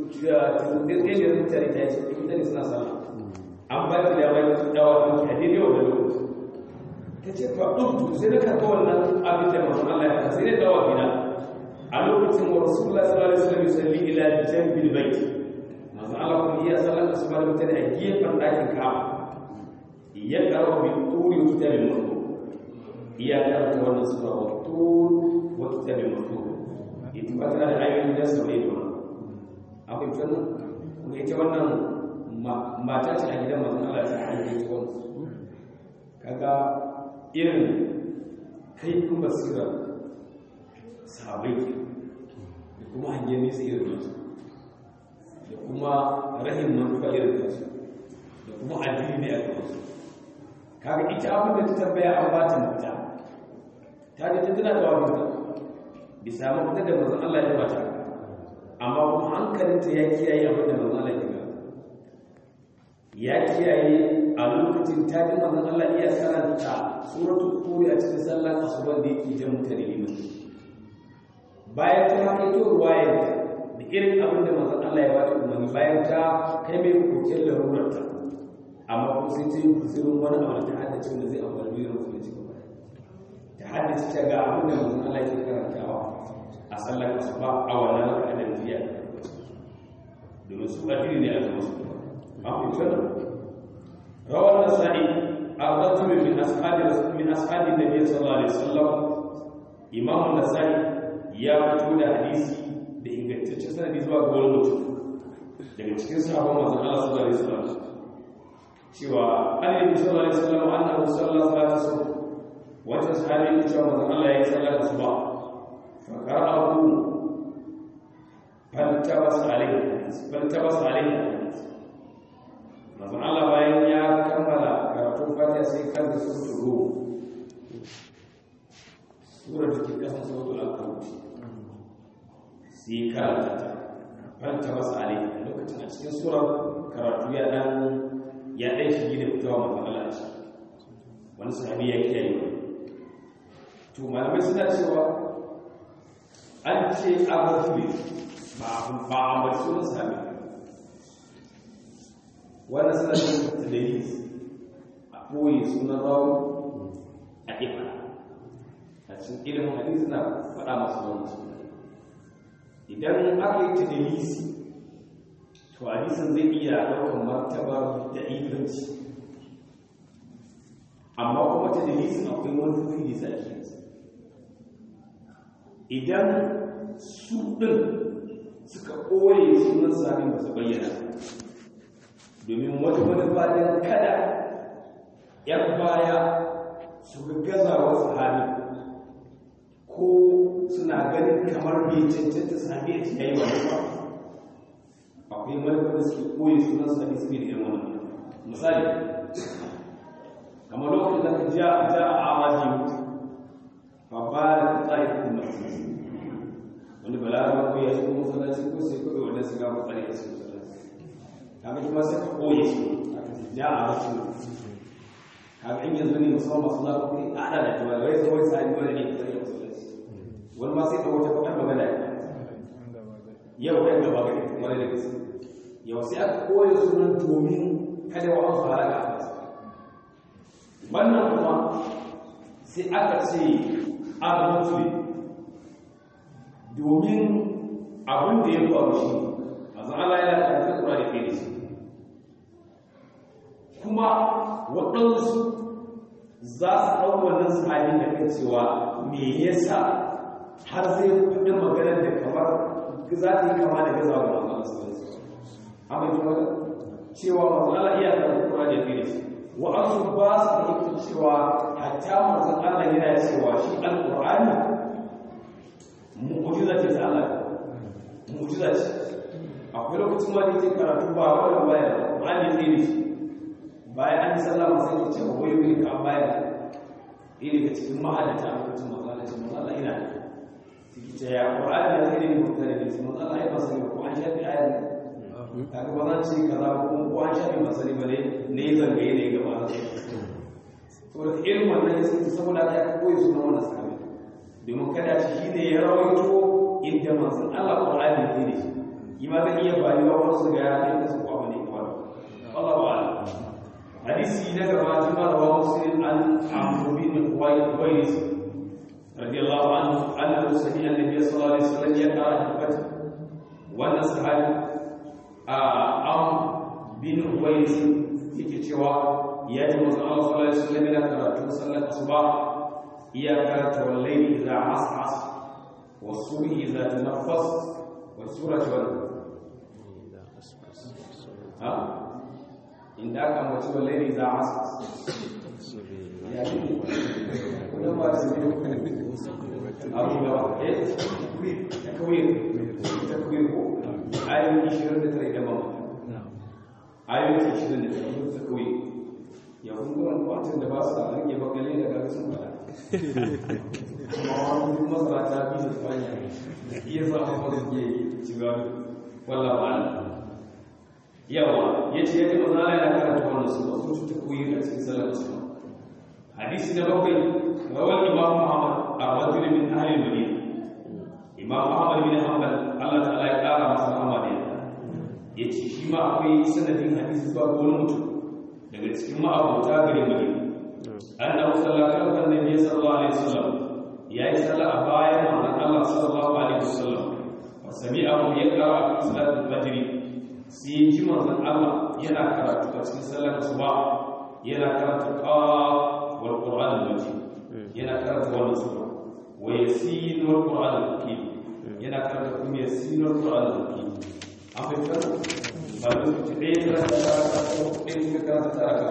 ɗaya da mutane ta yi mutane suna sallah an ba ki dama ki dawa ki a daidai wa lokaci ta ce fa ɗubtu sai na karɓa wannan abin da masu Allah ya sai na dawa gida a lokacin wa rasulullah sallallahu alaihi wasallam yusalli ila jambil bait masu Allah kuma iya sallar asuba da mutane a gefen ɗakin Ka'aba ya karo bi turi wa kitabin mutu iya karanta wannan sura wa tur wa kitabin mutu ita ba tana da ayoyin da su ne don akwai fannin kuma ita wannan mata ce a gidan manzon Allah ta hanyar ita wannan kaga irin kaifin basira sahabai ke da kuma hanyar nesa irin nasu da kuma rahin manufa irin nasu da kuma addini ne a kansu kaga ita abin da ta tambaya an ba ta mafita ta ga ta tana da wabinta bisa mafita da mazan Allah ya bata amma kuma hankalinta ya kiyaye abin da mazan Allah ya gaba ya kiyaye a lokacin ta ji manzon Allah iya karanta suratul turi a cikin sallar asuban da yake jan mutane liman bayan ta haka ito ruwayar da irin abin da manzon Allah ya bata umarni bayan ta kai mai kokin larurarta amma kuma sai ta yi kusurin wani abu da ta haddace wanda zai amfani da musulunci gaba ta haddace ta ga abin da manzon Allah ke karantawa a sallar asuba a wannan raka'ar jiya domin su addini ne a zama su an fi روى النسائي الرجل من اصحاب من اصحاب النبي صلى الله عليه وسلم امام النسائي ya fito da hadisi da ingantaccen sanadi zuwa ga wani mutum daga cikin sahabban manzon Allah sallallahu alaihi wasallam cewa annabi sallallahu alaihi wasallam annahu sallallahu alaihi wasallam wata sahabi ya cewa manzon Allah ya yi sallar asuba fa qara'ahu fantabas alaihi fantabas alaihi manzon Allah bayan ya kammala karatun fatiha sai kan da su turo surar da ke kasan sautul al-kawt sai karanta ta fanta masa alai lokacin a cikin surar karatu ya dan ya dan shige da fitowa manzon Allah a ciki wani sahabi ya kiyaye to malamai suna cewa an ce abu ba ba a sunan sahabi wannan suna cikin dalili a ɓoye sunan rawu a ifa a cikin ilimin hadisi na faɗa masu wani suna idan aka yi tadilisi to hadisin zai iya ɗaukar martabar da inganci amma kuma ta dalisin akwai wani fili da ake idan su ɗin suka ɓoye sunan sami ba su bayyana domin wata manufa don kada ‘yan baya su gaza wasu hali ko suna ganin kamar bai cancanta sami a cikin yi wani ba akwai manufa da suke ɓoye sunan sami su ne da irin wani misali kamar lokacin da ka ja ja a amaji mutu ba ba da tsari kuma wani balarabar ko ya shigo masallaci ko sai kawai wanda su gaba tsari a cikin masallaci kaga kuma sai ka koye shi aka ce ja a wasu kaga in yanzu ne musamman masu zafi kuɗi a haɗa da cewa wai zawai sani wani ne tsari a masallaci wani ma sai ka wata bakar magana yau ɗan gaba gari wani da gaske yau sai aka koye sunan domin kada wa an su halaka a wannan kuma sai aka ce al-muslim domin abin da ya faru shi a za'ala ya karfi kura da kai da shi kuma waɗansu za su ɗau wannan sahabi da kan cewa me yasa har zai faɗi maganar da kamar za ta yi kama da gazawa ga masu alasu amma ji magana cewa masu ala iya karfi kura da kai da shi wa'ansu ba su fahimtar cewa hatta manzon Allah yana cewa shi alƙur'ani mu'jiza ce ta Allah mu'jiza ce akwai lokacin ma da yake karatu ba wanda baya Qur'ani ne ne bayan an yi sallama sai ya ce wai wai ka baya ne daga cikin mahallata a lokacin manzon Allah ce manzon Allah ina ciki ce ya Qur'ani ya zai ne mutane ne ce manzon Allah ya ba sani ko an shafi ayat kaga ba zan ce kaza ko ko an shafi masali ba ne ne zangaye ne gaba da to da irin wannan ya sai saboda ya koyi sunan wannan sahabi domin kada shi ne ya rawaito inda manzon Allah Qur'ani ne ne yi ma zai iya bayuwa wasu ga ya ne su kwa ne kuma Allah wa ala hadisi na gaba jima da wa muslim an amru bin Uwais radiyallahu anhu annahu sami'a an-nabiy sallallahu alaihi wasallam ya qara al-fath wannan sahabi a am bin Uwais yake cewa ya ji manzon Allah sallallahu alaihi wasallam yana karatu sallar asuba إياك والليل إذا عصعص والصبح إذا تنفس والسورة والليل ها إن ذاك موت والليل إذا عصعص ولما تسميه أبو بكر إيه تكوير تكوير آية 20 ترى دمام آية 20 تكوير ya kun ga wani da ba su da rage bakale da ga sun fada amma wani masara ta bi da fanya iya sa ma ba su ke shiga walla ba yawa ya ce yadda maza Allah ya karanta wannan su wasu su ta koyi a cikin sallar su hadisi na bakwai rawar imam muhammad a rajul min ahli madina imam ahmad bin hanbal Allah ta'ala ya kara masa rahama da ya ce shi ma akwai sanadin hadisi zuwa ga wani mutum daga cikin ma'abota gari mai annabi sallallahu alaihi wasallam nabi sallallahu alaihi wasallam yayi sallah a bayan manzon Allah sallallahu alaihi wasallam wa sami'ahu yaqra fi salatul fajr sai ji manzon Allah yana karatu a cikin sallar asuba yana karatu qaf wal qur'an al-majid yana karatu wannan sura wa yasin wal qur'an al-hakim yana karatu kuma yasin wal qur'an al-hakim an fahimta ba lokaci ɗaya ta rasa ko ɗaya suka karanta ta raka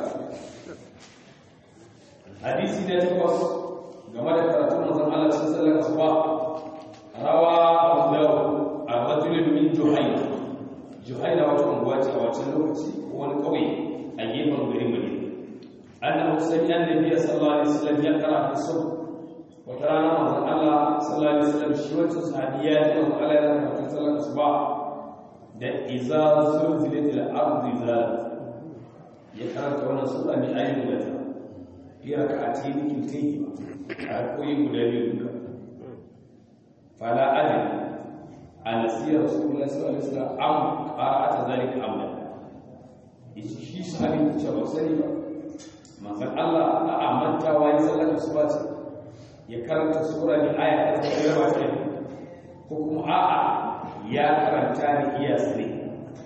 hadisi na takwas game da karatun manzon Allah sun sallar asuba rawa Abu Dawud a rajulun min Juhayna Juhayna wata unguwa ce a wancan lokaci ko wani kauye a gefen garin Madina annahu sami annabi sallallahu alaihi wasallam ya kara fi sub wata rana manzon Allah sallallahu alaihi wasallam shi wancan sahabi ya ji manzon Allah ya karanta sallar asuba da iza zulzilatil ardu zalat ya karanta wannan sura mai ayin da ta fi rak'ati nikin tayi a koyi guda biyu duka fala adil an siya rasulullahi sallallahu alaihi wasallam am qira'ata zalika amla yace shi sahabi ce ba sani ba manzon Allah a amanta wa ya sallar asuba ce ya karanta sura mai aya ta tsaya ko kuma a'a ya karanta ni iya sani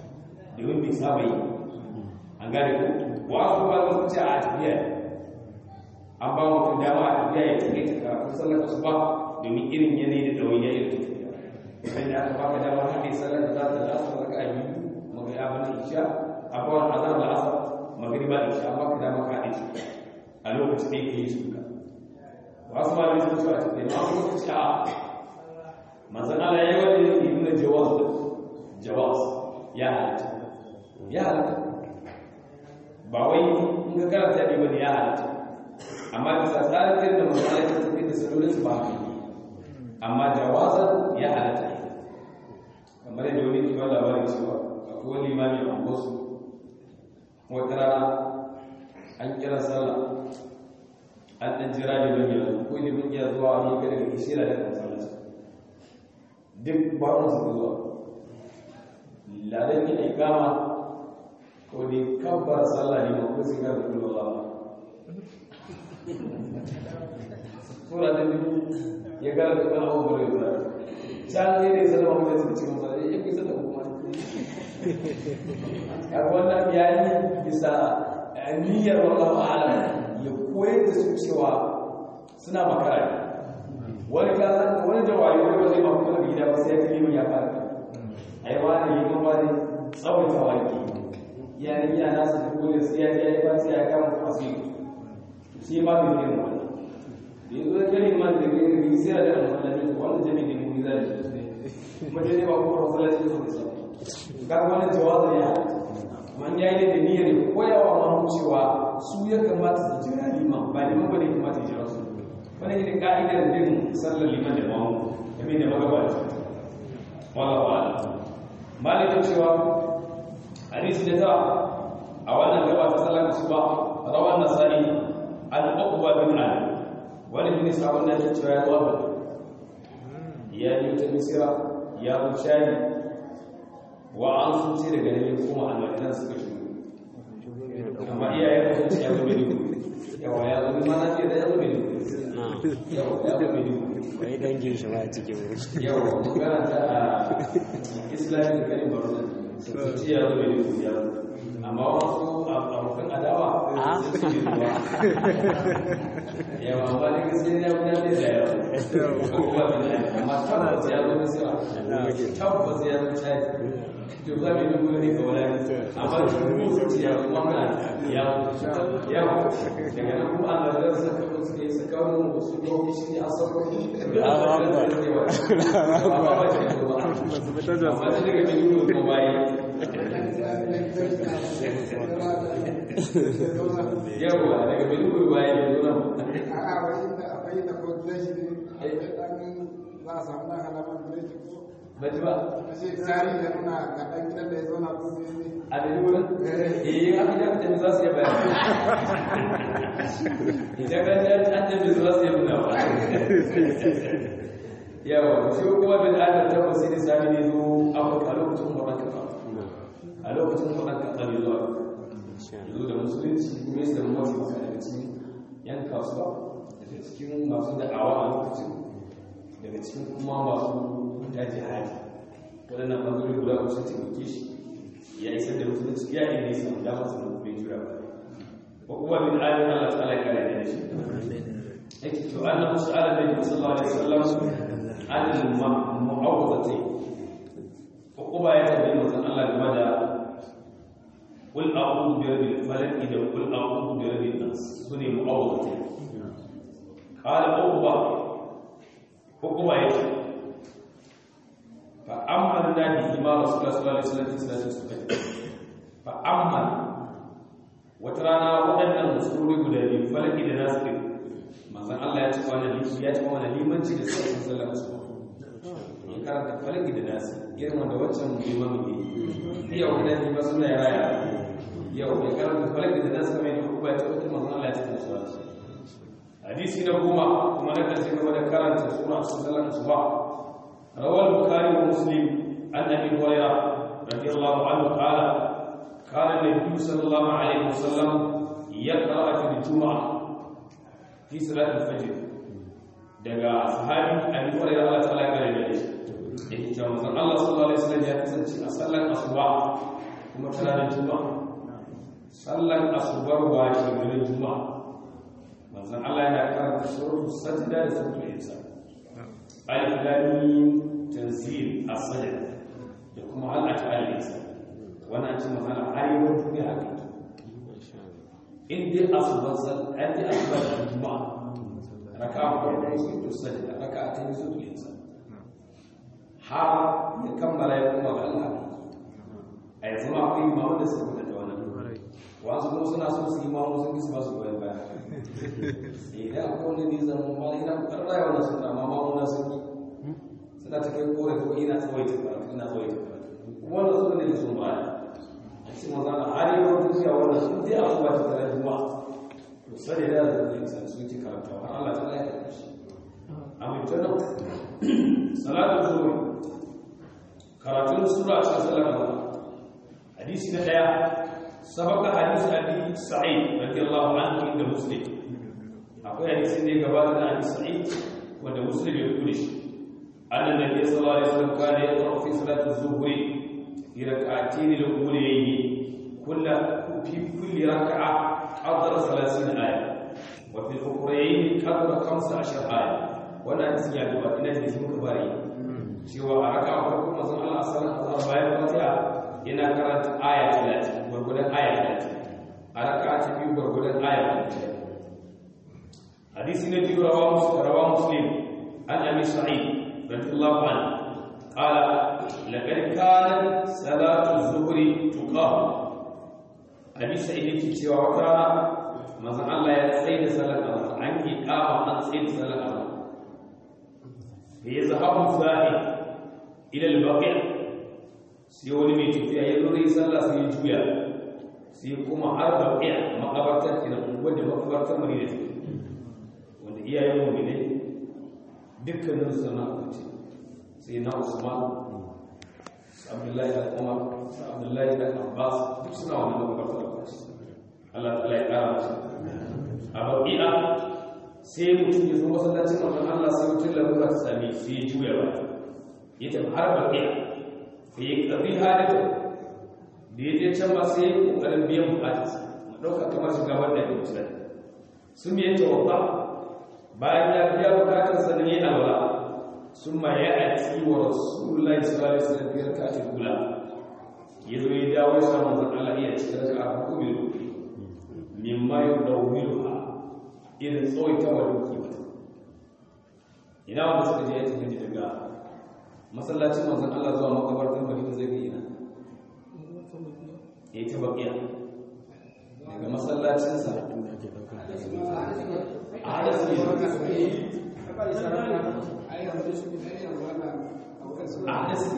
domin bai saba yi an gane ko wasu ba su ce a tafiya an ba mutum dama a tafiya ya take ta karatu sallar su ba domin irin yanayi da ɗauyi ya irin tafiya idan da aka baka dama haɗe sallar da za ta da asar raka a biyu magana abin da isha a kawai azar da asar magana ba isha an baka dama ka haɗe a lokacin da yake yi su ka wasu ma sun ce a tafiya ma wasu sun ce a manzan Allah ya yi wani ne nuna jawaz jawaz ya halatta ya halatta ba wai in ga karanta ne bane ya halatta amma bisa tsarin da masala ta tafi da salolin su ba haka amma jawazan ya halatta kamar yadda wani kiwon labarin cewa akwai wani limami a wasu wata rana an kira sallah an ɗan jira ne ban yanzu ko ne ban iya zuwa wani ga daga ishira daga masallaci duk ba su zuwa ladan ya ikama ko dai kabbar sallah ne ma ko sigar da kullu Allah sura ta biyu ya gara da kan abu bare da can ne ne sallama mu da cikin masallaci ya kisa da kuma ya wannan yayi bisa niyyar wallahu a'lam ya koyar da su cewa suna makara wani ka san wani jawabi wani ba zai ma fito daga gida ba sai ya kalli ya fara ai wani yi kuma ne tsawon tawaki yayin yana nasu da kone sai ya je ya ba sai ya kama fasiri shi ma bai yi wani da yanzu da kalli man da kai da sai da masallaci wanda jami'in da mu zai kuma dai ba ko masallaci ne sai ga wani jawabi ya man yayi da niyyar koyawa ma cewa su ya kamata su jira liman ba liman ba ne kamata ya jira su wani ne ka'idar bin sallar liman da mamu kamar da magabaci wala wala malikin cewa hadisi da ta a wannan gaba ta sallar su ba rawan nasari an uqba bin ali wani bin sabon da ke cewa ya waba ya yi ta misira ya wuce wa an sun ce daga nan kuma almajiran suka shigo amma iyayen mutum ya zo mai yawa ya zo ma na ce da ya zo mai yawa ya zo mai wai dangin shi ba cikin yawa magana ta a islamin karin barna sun ce ya zo mai ya zo amma wasu abokan adawa sun ce mai yawa amma da gaskiya ya guda ne da yawa kuma bin amma tabbas ya zo misira tabbas ya zo chad to za mu yi dubu ne ga wani amma da dubu sun ce ya kuma mana ya ya daga nan kuma Allah da sa ka su ne su kawo mu su ko shi ne asaro amma daga dubu ko bai yawa daga dubu bai ne nan a'a wai da akwai da ko shi ne ai dan za a samu dan halaman gidan ko baji ba ashe tsari da nuna ga dan gidan da ya zo na kuma ne a da wurin eh aka da mutane za su yi bayani idan ka ji an tafi za su yi nuna ba yawa shi kuma bin adam ta wasu ne sami ne zo afirka lokacin kwanan kafa a lokacin kwanan kafa ne zuwa yanzu da musulunci kuma yadda da mafi masu daga cikin yan kasuwa daga cikin masu da'awa a lokacin daga cikin kuma masu ta jihadi waɗannan ɓangarori guda ku sun taimake shi ya isar da musulunci ya yi nisa da masu bai jura ba ko kuma bin alim Allah ta'ala ya kare da shi yake to annabi sallallahu alaihi sallallahu alaihi wasallam an mu'awwadati ko kuma ya tabbata manzon Allah game da qul a'udhu bi rabbil falaq da qul a'udhu bi rabbin nas sune mu'awwadati qala uqba uqba yake فأمن به ما رسول الله صلى الله عليه وسلم في صلاة الصبح فأمن وترانا waɗannan musulmi guda biyu falaki da nasu manzon Allah ya ci wani lishi ya ci wani limanci da sauran sallar asuba ya karanta falaki da nasu irin wanda wancan liman ne yau kuma ne ba suna raya yau ya karanta falaki da nasu kamar yadda kuma ya ci wata manzon Allah ya ci musu hadisi na goma kuma na karshe game da karanta sura sallar asuba روى البخاري ومسلم عن ابي هريره رضي الله عنه قال كان النبي صلى الله عليه وسلم يقرا في الجمعه في صلاه الفجر daga sahabi abi hurairah Allah ta'ala ya gare da shi yake cewa manzon Allah sallallahu alaihi wasallam ya kasance a sallar asuba kuma kuma tana da juma'a sallan asubar washe garin juma'a manzon Allah yana karanta suratul sajda da suratul insan alif lam mim tanzil as-sajda da kuma hal ata al-insan wannan ce manzon Allah har yau duniya haka in dai asubar sallan dai asubar juma'a raka'a ko suratul sajda raka'a ta suratul insan har ya kammala ya kuma ga Allah a yanzu ma akwai imamu da suka da wannan wasu kuma suna so su imamu sun kisa masu goyon baya idan akwai wani ne zama ma ina kokarin rayuwa na suna ma mamu na sun yi suna ta kai kore ko ina tsawaita karatu ina tsawaita karatu kuma wanda su ne sun baya a cikin maza na har yau duniya wannan sun je a kuwa ta tare juma to sai da da zai san sun ci karatu har Allah ta lafiya shi amin ta nan salatu zuwa karatun sura a cikin sallar hadisi na daya sabaka hadisi abi sa'id radiyallahu anhu inda muslim akwai hadisi ne gabata da abi sa'id wanda muslim ya rubuta shi annan nabi sallallahu alaihi wasallam kana yaqra fi salati az-zuhri fi rak'atayn al-ulayayn kullu fi kulli rak'a qadra 30 aya wa fi al-ukhrayn qadra 15 aya wannan hadisi ya gabata ina da shi muka bari cewa a raka a farko mazan Allah sallallahu alaihi bayan fatiha yana karanta aya 30 gurgudan aya 30 a raka ta biyu gurgudan aya 30 hadisi na biyu rawa muslim rawa muslim an abi sa'id radiyallahu anhu qala laqad kanat salatu az-zuhri tuqam abi sa'id yake cewa wata mazan Allah ya tsaye da salat azhar an yi kama an tsaye da salat azhar فيذهب الزاهد إلى البقيع سيولي مي تفيا يلوري صلى سيجويا سيقوم على بقيع مقبرة كنا ودي مقبرة مريضة wanda iyayen mu ne dukkanin sana kuce sai na Usman Abdullahi da Umar Abdullahi da Abbas duk suna wannan makabarta da kuce Allah ta ya kara musu a baqi'a sai mutum ya zo masallacin manzon Allah sai mutum lalura ta same sai ya juya ba ya tafi har baƙi sai ya ƙarfi hadita da ya je can ba sai ya ƙoƙarin biyan buƙatarsa mu ɗauka kamar shiga wanda ya mutu sun yi tawabba bayan ya biya buƙatarsa da ya alwala sun ma ya ati wa rasulullahi sallallahu alaihi wasallam biyar ka ta kula ya zo ya dawo ya samu manzon Allah iya cikin raka'a hukumin mimma yudawwiluha irin tsawaita wa duki mata ina wanda suka je ya tafi daga masallacin manzon Allah zuwa makabartar Madina zai ga ina ya ta bakiya daga masallacin sa a hada su a hada su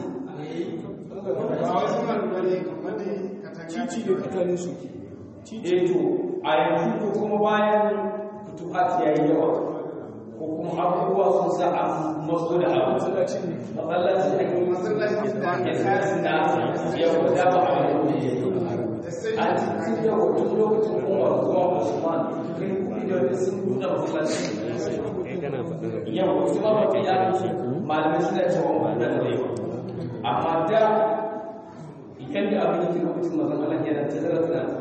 Cici da katanin su. eh to a yanzu ko kuma bayan fituhat ya yi yawa ko kuma abubuwa sun sa a maso da abu masallaci a yi masallaci ya sa da yau da ba a yi a cikin yau tun lokacin umar zuwa usman kai kuɗi da wani sun buɗe masallaci yau su ma ba ya malamai suna cewa ba da da yawa amma da yadda abin yake lokacin mazan Allah yana tazara tana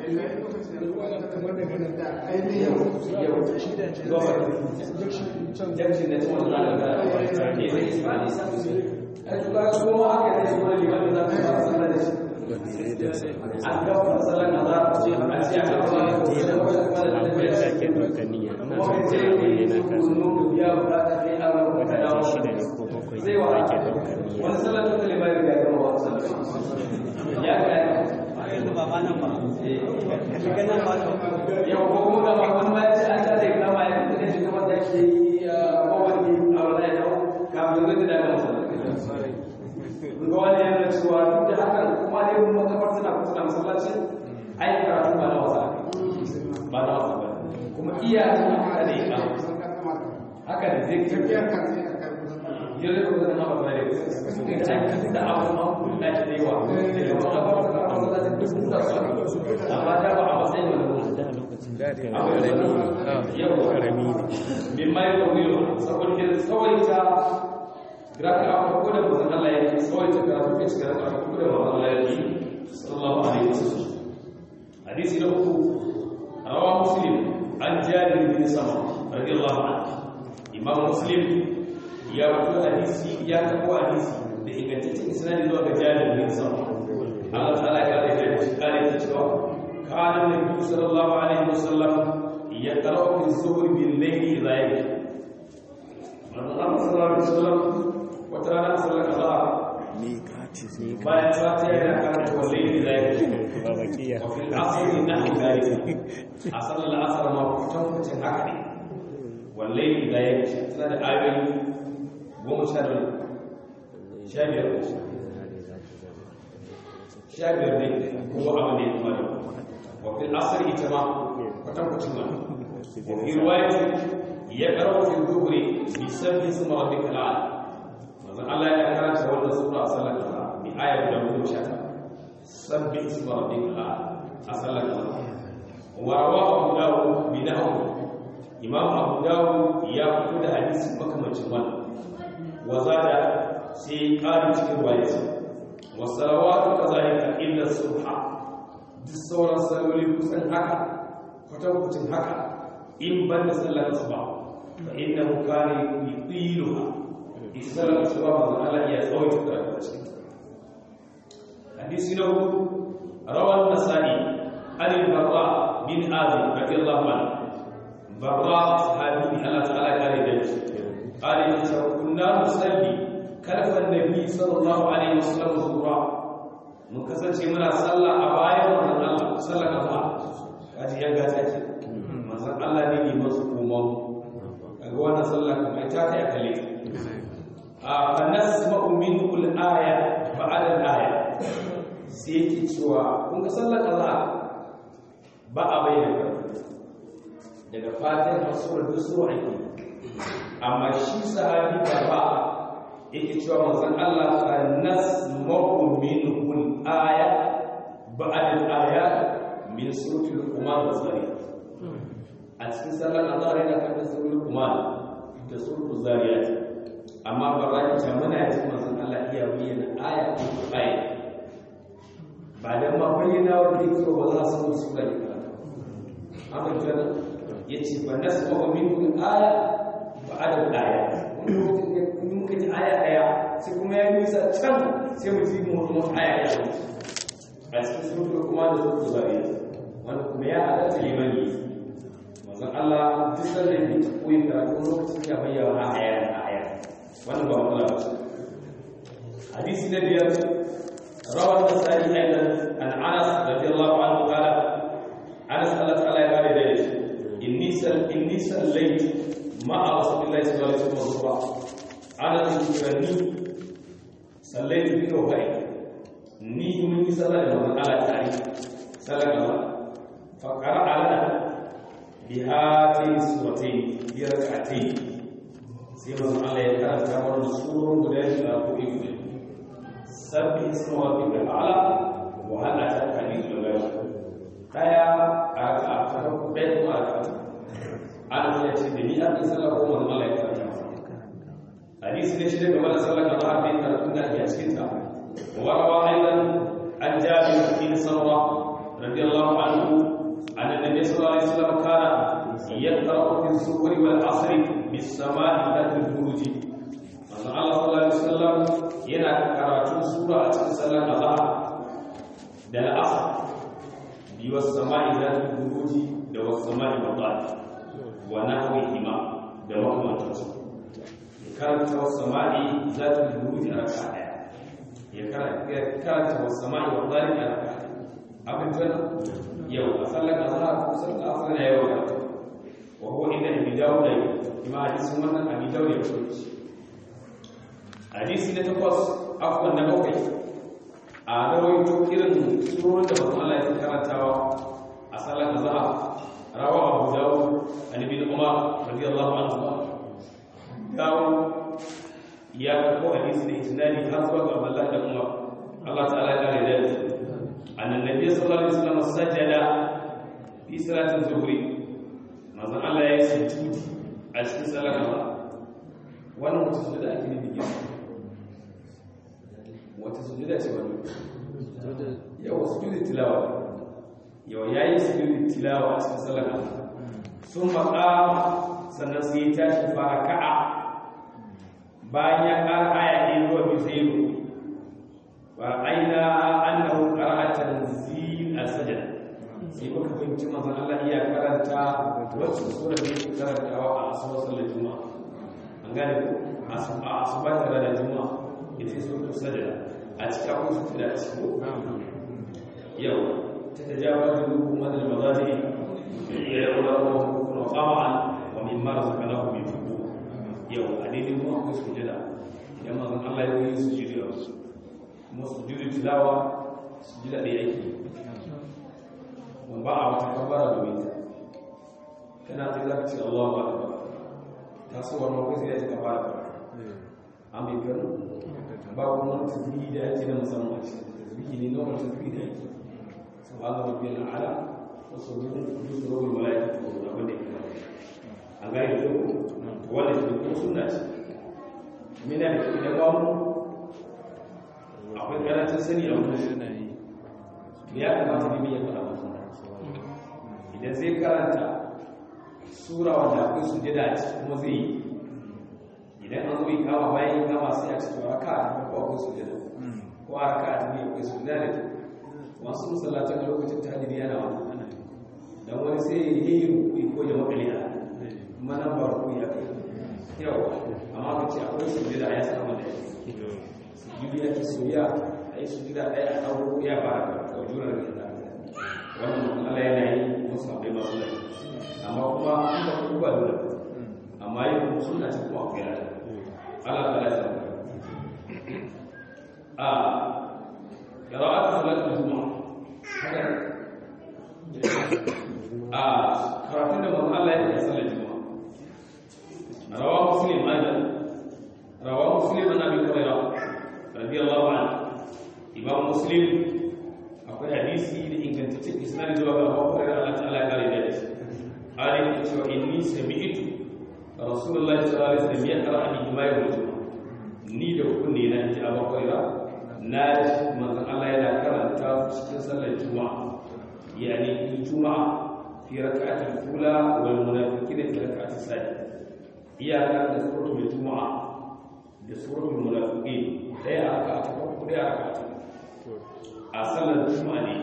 yau ko kuma ga makon ma ya ce an tare da ma ya kuma shi kuma da ke kowanne a wani ya dawo kafin zai da ga masallaci ga wani yana cewa duk da hakan kuma ne mun makabar suna kusa da masallaci ai karatu ba na wasa ba na wasa ba kuma iya haka ne ka haka ne zai tafiya kan sai ka kai yin da kuma na ba da da da abu ma da ke yawa da makabar suna masallaci duk da su amma da ba a matsayin wani mimma ya tawiyo saboda ke tsawaita raka a farko da mazan Allah ya yi tsawaita karatu ke cikin raka a farko da mazan Allah ya yi sallallahu alaihi wasallam hadisi na uku rawa muslim an jabir bin sama radiyallahu anhu imam muslim ya rawaito hadisi ya tabo hadisi da ingantaccen isnadi zuwa ga jabir bin sama Allah ta'ala ya da shi kare ta cewa kana nabi sallallahu alaihi wasallam ya qara'u fi zuhr bil layli idha yabki Allah sallallahu alaihi wasallam wata rana sallar azhar bayan fatiha yana karanta wallahi da yake ba bakiya wa fil asr nahu dalika a sallar asr ma kutan kucin haka ne wallahi da yake tana da ayoyi goma sha da sha biyar sha biyar ne ko abu ne kuma da wa fil asr ita ma kutan kucin ma wa fi riwayati ya karo fi dhuhri bi sabbi ismi rabbikal a'la manzon Allah ya karanta wannan sura a sallar azhar bi ayat da goma sha sabbi ismi rabbika a sallar azhar wa rawahu abu dawud bi nahwi imam abu dawud ya fito da hadisi makamancin wannan wa zada sai ƙari cikin riwayat wa salawatu kazalika illa subha duk sauran salloli kusan haka kwatankwacin haka in ban da sallar asuba fa innahu kana yutiluha isalar asuba manzon Allah ya tsawaita karatu a cikin hadisi na hudu rawan nasa'i an barra bin azib radiyallahu anhu barra sahabi Allah ta'ala kare da shi قال إن كنا نصلي كلف النبي صلى الله عليه وسلم الظهر mun kasance muna sallah a bayan manzon Allah sallar azhar kaji ya gata ce manzon Allah ne ne masu kuma kaga wannan sallah kuma ita ta kalle a fa nasma'u minhu al-aya ba'da al-aya sai yake cewa kun ga sallar azhar ba a bayyana daga fatiha har sura duk sura ake amma shi sahabi ba yake cewa manzon Allah fa nasma'u minhu al-aya ba'da al-aya min surati al-qumar wa zariyat a cikin sallar azhar yana kan surati al-qumar da surati zariyat amma baraki ta muna ji manzon Allah iya bayyana aya ko aya ba dan ma bayyana wa dake ba za su su da karatu amma jana yace fa nasma'u minhu al-aya ba'da al-aya in muka ji aya daya sai kuma ya nisa can sai mu ji mu mu aya ya a cikin sura kuma da sura zariya wanda kuma ya halatta liman yi manzon Allah duk sanda yake ta koyi karatu lokacin ya bayyana aya na aya wannan ba matsala ba ce hadisi na biyar rawar nasari aidan an anas radiyallahu anhu qala anas Allah ta'ala ya kare da shi inni sal inni sallait ma'a rasulillahi sallallahu alaihi wasallam ana kirani sallaitu bi kawai ni mun yi sallah da manzon Allah tare sallar Allah fa qara'a lana bi hatin suratayn bi rak'atayn sai manzon Allah ya karanta mana surun guda biyu a ko ibu sabbi ismu rabbika ala wa hal ataka hadithul ghaib kaya a ka fara ku dai kuma a ka an ya ce da ni an sallah ko manzon Allah ya karanta hadisi ne shi daga mana sallar da har da karatun da ake cikin ta wa rawa aidan an jabir bin samra radiyallahu anhu an annabi sallallahu alaihi wasallam kana yaqra'u fi as-subhi wal 'asri bis sama'i dhatil buruj manzo Allah sallallahu alaihi wasallam yana karatu sura a cikin sallar azhar da al-'asr bi was sama'i dhatil buruj da was sama'i wadhat wa nahwihima da makamantansu karanta wasu sama'i za ta buruji a raka ɗaya ya karanta wasu sama'i wa zari a raka ɗaya abin tana yau a sallar azhar ko sallar asar na yau da wa huwa inda abi dawud da ima hadisin wannan abi dawud ya fito shi hadisi na takwas afwan na bakwai a rawaito irin surorin da mutum Allah ya karantawa a sallar azhar rawa abu dawud an ibn umar radiyallahu anhu dawo ya karɓo hadisi da isnadi har zuwa ga Allah da Umar Allah ta'ala ya kare da annan nabi sallallahu alaihi wasallam sajada fi salatin zuhri manzon Allah ya yi sujudi a cikin salar Allah wannan wata sujuda ake nufi wata sujuda ce wannan yau sujudi tilawa yau yayi sujudi tilawa a cikin sallar sun maƙa sannan sai ya tashi fara ka'a bayan ya ƙara aya ɗaya zuwa biyu sai ya wa aina annahu qara'a tanzil as-sajda sai muka fahimci manzon Allah iya karanta wacce sura da yake karantawa a asubar sallar juma'a an gane ko a asubar tare da juma'a ita suratul sajda a cikin akwai su da ciki yau ta tajawazu hukumar al-mazaji ya yawla wa qama'an wa mimma razaqnahu min yau a daidai kuma akwai sujada idan mazan Allah ya yi sujada kuma sujada tilawa sujada da yake ba a wata kabara domin ta kana ta za ka ce Allah ba ba ta so wani kai sai ya ce kabara an bai gano ba kuma wani tasbihi da yake na musamman a cikin tasbihi ne na wani tasbihi da yake subhanahu rabbiyal a'la wa subhanahu rabbul malaikatu wa abin da yake an gane da ko wanda ke kuma suna ce mina da ke da bamu akwai karancin sani a wani ya kamata ne ya faɗa mutum idan zai karanta sura wanda akwai su jida a ciki kuma zai yi idan an zo yi kama bayan yi kama sai a cikin raka a tafi ko akwai su jida ko a raka a tafi akwai su jida da masu musallacin lokacin tajiri yana wani don wani sai ya yi rukui ko ya makale a mana ba ku ya kai yau amma ka ce akwai su jira ya samu da su yi ya ki soya a yi su jira ɗaya a ɗauro ya ba ka jurar da ta wannan mutum Allah yana yi musu abai masu lai amma kuma an ba ku ba dole amma yi kuma suna ce kuma akwai rana Allah ta lasa a qira'atu salatul juma'a haka a karatun da manzo Allah ya yi sallar juma'a رواه مسلم ايضا رواه مسلم عن ابي هريره رضي الله عنه امام مسلم akwai hadisi da ingantaccen isnadi zuwa ga Abu Hurairah Allah ta'ala ya kare da shi ali ya ce inni sami'tu rasulullahi sallallahu alaihi wasallam yaqra an ijma'i rajul ni da kunne na ji Abu Hurairah na ji manzon Allah yana karanta cikin sallar juma'a yani juma'a fi rak'atil ula wal munafiqina fi rak'atis thaniya iyaka da suratul juma'a da suratul munafiqin daya aka ta farko daya aka ta a sallar juma'a ne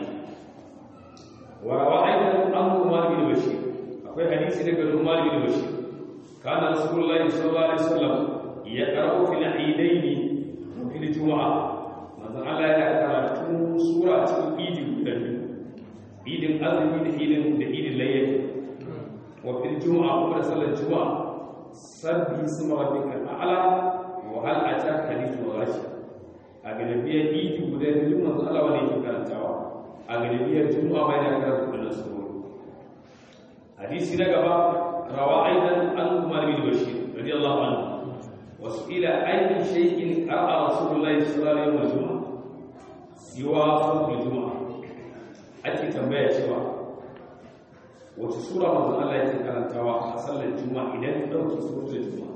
wa rawa aidan an umar bin bashir akwai hadisi daga umar bin bashir kana rasulullahi sallallahu alaihi wasallam ya qara'u fil aidaini fil juma'a manzo Allah ya karatu sura cikin idi guda biyu idin azumi da idin da idin layya wa fil juma'a kuma da sallar juma'a sabbi isma rabbika a'la wa hal ataka hadithu ghashi a galibiyar idi guda biyu manzo Allah wanda yake karantawa a galibiyar juma'a bai da karanta kullun sura hadisi na gaba rawa aidan an umar bin bashir radiyallahu anhu wa su'ila ayyi shay'in qara'a rasulullahi sallallahu alaihi wasallam siwa suratul juma'a ake tambaya cewa wace sura manzo Allah yake karantawa a sallar juma'a idan ka dauki suratul juma'a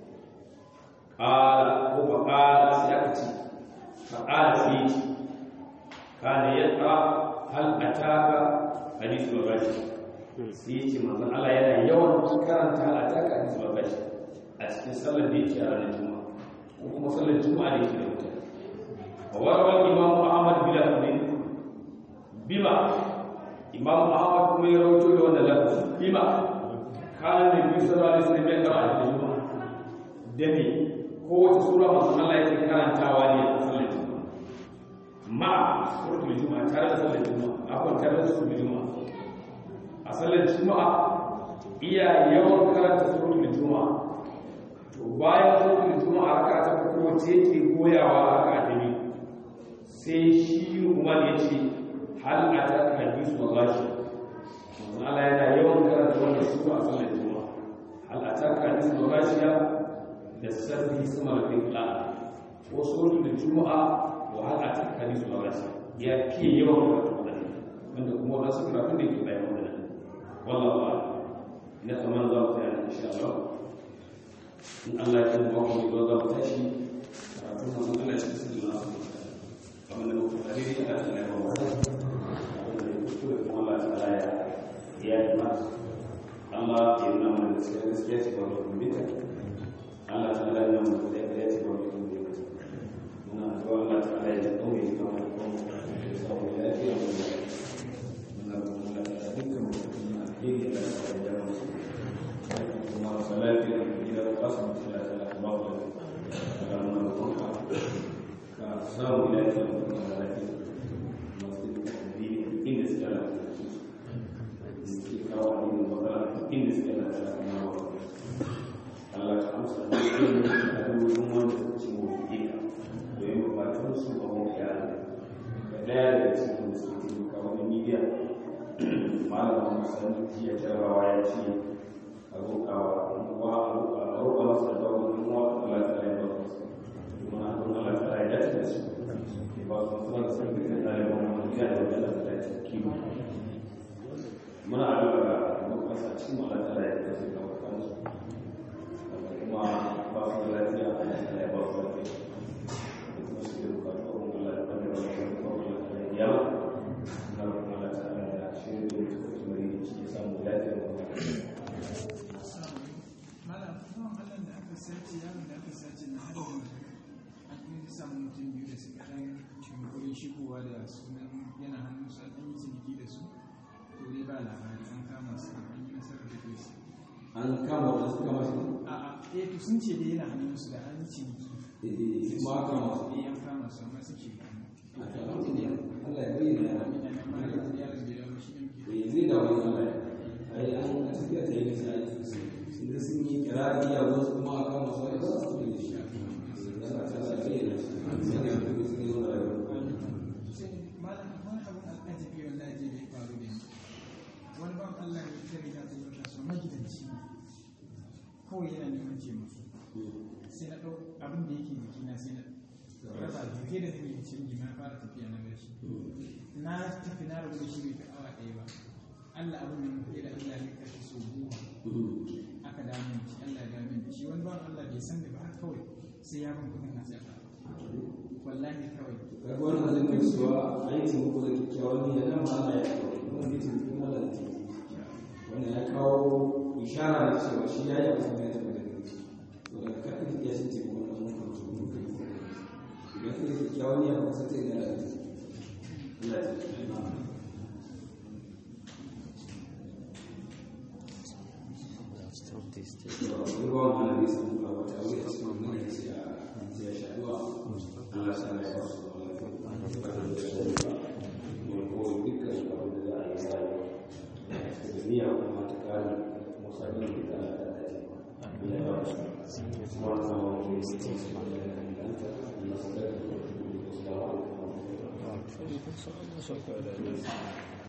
qala ko fa qala sai aka ce fa qala sai ce kana yaqra hal ataka hadithul rashi sai ce manzo Allah yana yawan karanta hal ataka hadithul rashi a cikin sallar da yake a ranar juma'a ko kuma sallar juma'a da yake da mutane wa warwal imam Ahmad bin Abdin bima imam ahmad kuma ya rawaito da wannan lafazi bima kana da bi sallallahu alaihi wasallam ya karanta da juma'a da ne ko wata sura manzo Allah yake karantawa ne a sallar juma'a ma suratul juma'a tare da sallar juma'a akwai tare da suratul juma'a a sallar juma'a iya yawan karanta suratul juma'a to bayan suratul juma'a raka ta farko ce yake goyawa raka ta biyu sai shi Umar ya ce hal a ta hadis wa gashi Allah yana yawan karanta wannan sura a sallar juma'a hal a ta hadis wa gashi da sabbi sama da fikla ko suratul juma'a wa hal a ta hadis wa gashi ya fi yawan karanta wannan wanda kuma wasu karatu da ke bayan wannan wallahu a'lam ina tsammanin za mu tsaya nan insha Allah in Allah ya kuma ba mu za mu tashi karatu masu Allah cikin sirri na kamar da muka daidai Allah ta laifin wata abin da ya kuskure kuma Allah ta laya ya yi ma Allah ya nuna mana gaskiya gaskiya ce ba mu kumbita Allah ta laya nuna mana gaskiya ya ce ba mu kumbita muna addu'a Allah ta laya ya dauke ya kama da kuma ya samu lafiya mu da muna kuma da dukkan mutum na alheri da ta da jama'a su kuma salati da gida kasu mutum da ta ba mu da muna kuma ka samu lafiya mu da lafiya masu addini inda suka lafiya suke kawo addini magana inda suka lafiya kuma wa Allah ka amsa da yin addu'o'in wanda suka ci mu ika domin bukatun su a mu ya da daya daga cikin da suke taimaka wani media malamin musamman jiya jarabawa ya ce a roƙawa wa a roƙa masa da wani wa Allah ta yi ba su kuma don Allah ta yi dace da su ba su suna da sun kai da yawan wani ya da wani da ta yi kima muna addu'a ga masa cikin Allah ta yi da su ga kansu kuma ba su da lafiya Allah ta yi ba su lafiya kuma su da bukatun Allah ta yi ba su lafiya ya na kuma Allah ta yi da shi ne da su kuma yi shi ya samu lafiya malam kuma Allah da aka sace yaron da aka sace na hada an kuma samu mutum biyu da suka dan cunkurin shigowa da sunan yana hannun su an yi ciniki da su to dai ba labari an kama su an yi nasarar da su an kama wanda suka mashi a a eh to sun ce dai yana hannun su da an yi ciniki kuma aka kama su eh an kama su amma suke a kan Allah ya bayyana ya ina nan malam da yaron da ya shi ne ke eh zai da wani Allah ai an tafiya ta yi nisa ai inda sun yi kirari ya wasu kuma a kama su ai ba su da shi Allah ta sa bayyana shi sai da kuma sun yi wani rayuwa malam wani abin al'ajabi wallahi je da ya faru da ni wani ban Allah ya ta riga ta yi kasuwa magidanci ne kawai yana neman taimako sai na ɗau abin da yake jikina sai na raba duke da nake canji na fara tafiya na gashi na tafi na rabu da shi bai fi awa ɗaya ba Allah abin da muke da Allah ya kashe so goma aka dame shi Allah ya dame shi wani ban Allah bai san da ba haka kawai sai ya ban kuɗin na sai wallahi kawai kaga wannan zai mai cewa ai taimako da kyakkyawan niyya nan ma Allah ya kawo wannan zai taimako Allah da taimako wannan ya kawo ishara da cewa shi ya yi abin da ya taɓa da gari to daga kaɗin ya shi taimako na mun kan tuhu kai idan kai da kyakkyawan niyya ba sai ta yi da Allah ya taimako Stop this. ruwan malami sun ba wata wuri a cikin wani ya ce a ya shaɗuwa Allah sa ya ba su wani ko dukkan abin da za a yi rayuwa da niyya kuma ta kare musamman da ta da ta ce ya ba su kuma na wani ne su ce su da danganta Allah sa da ta da su da su da wani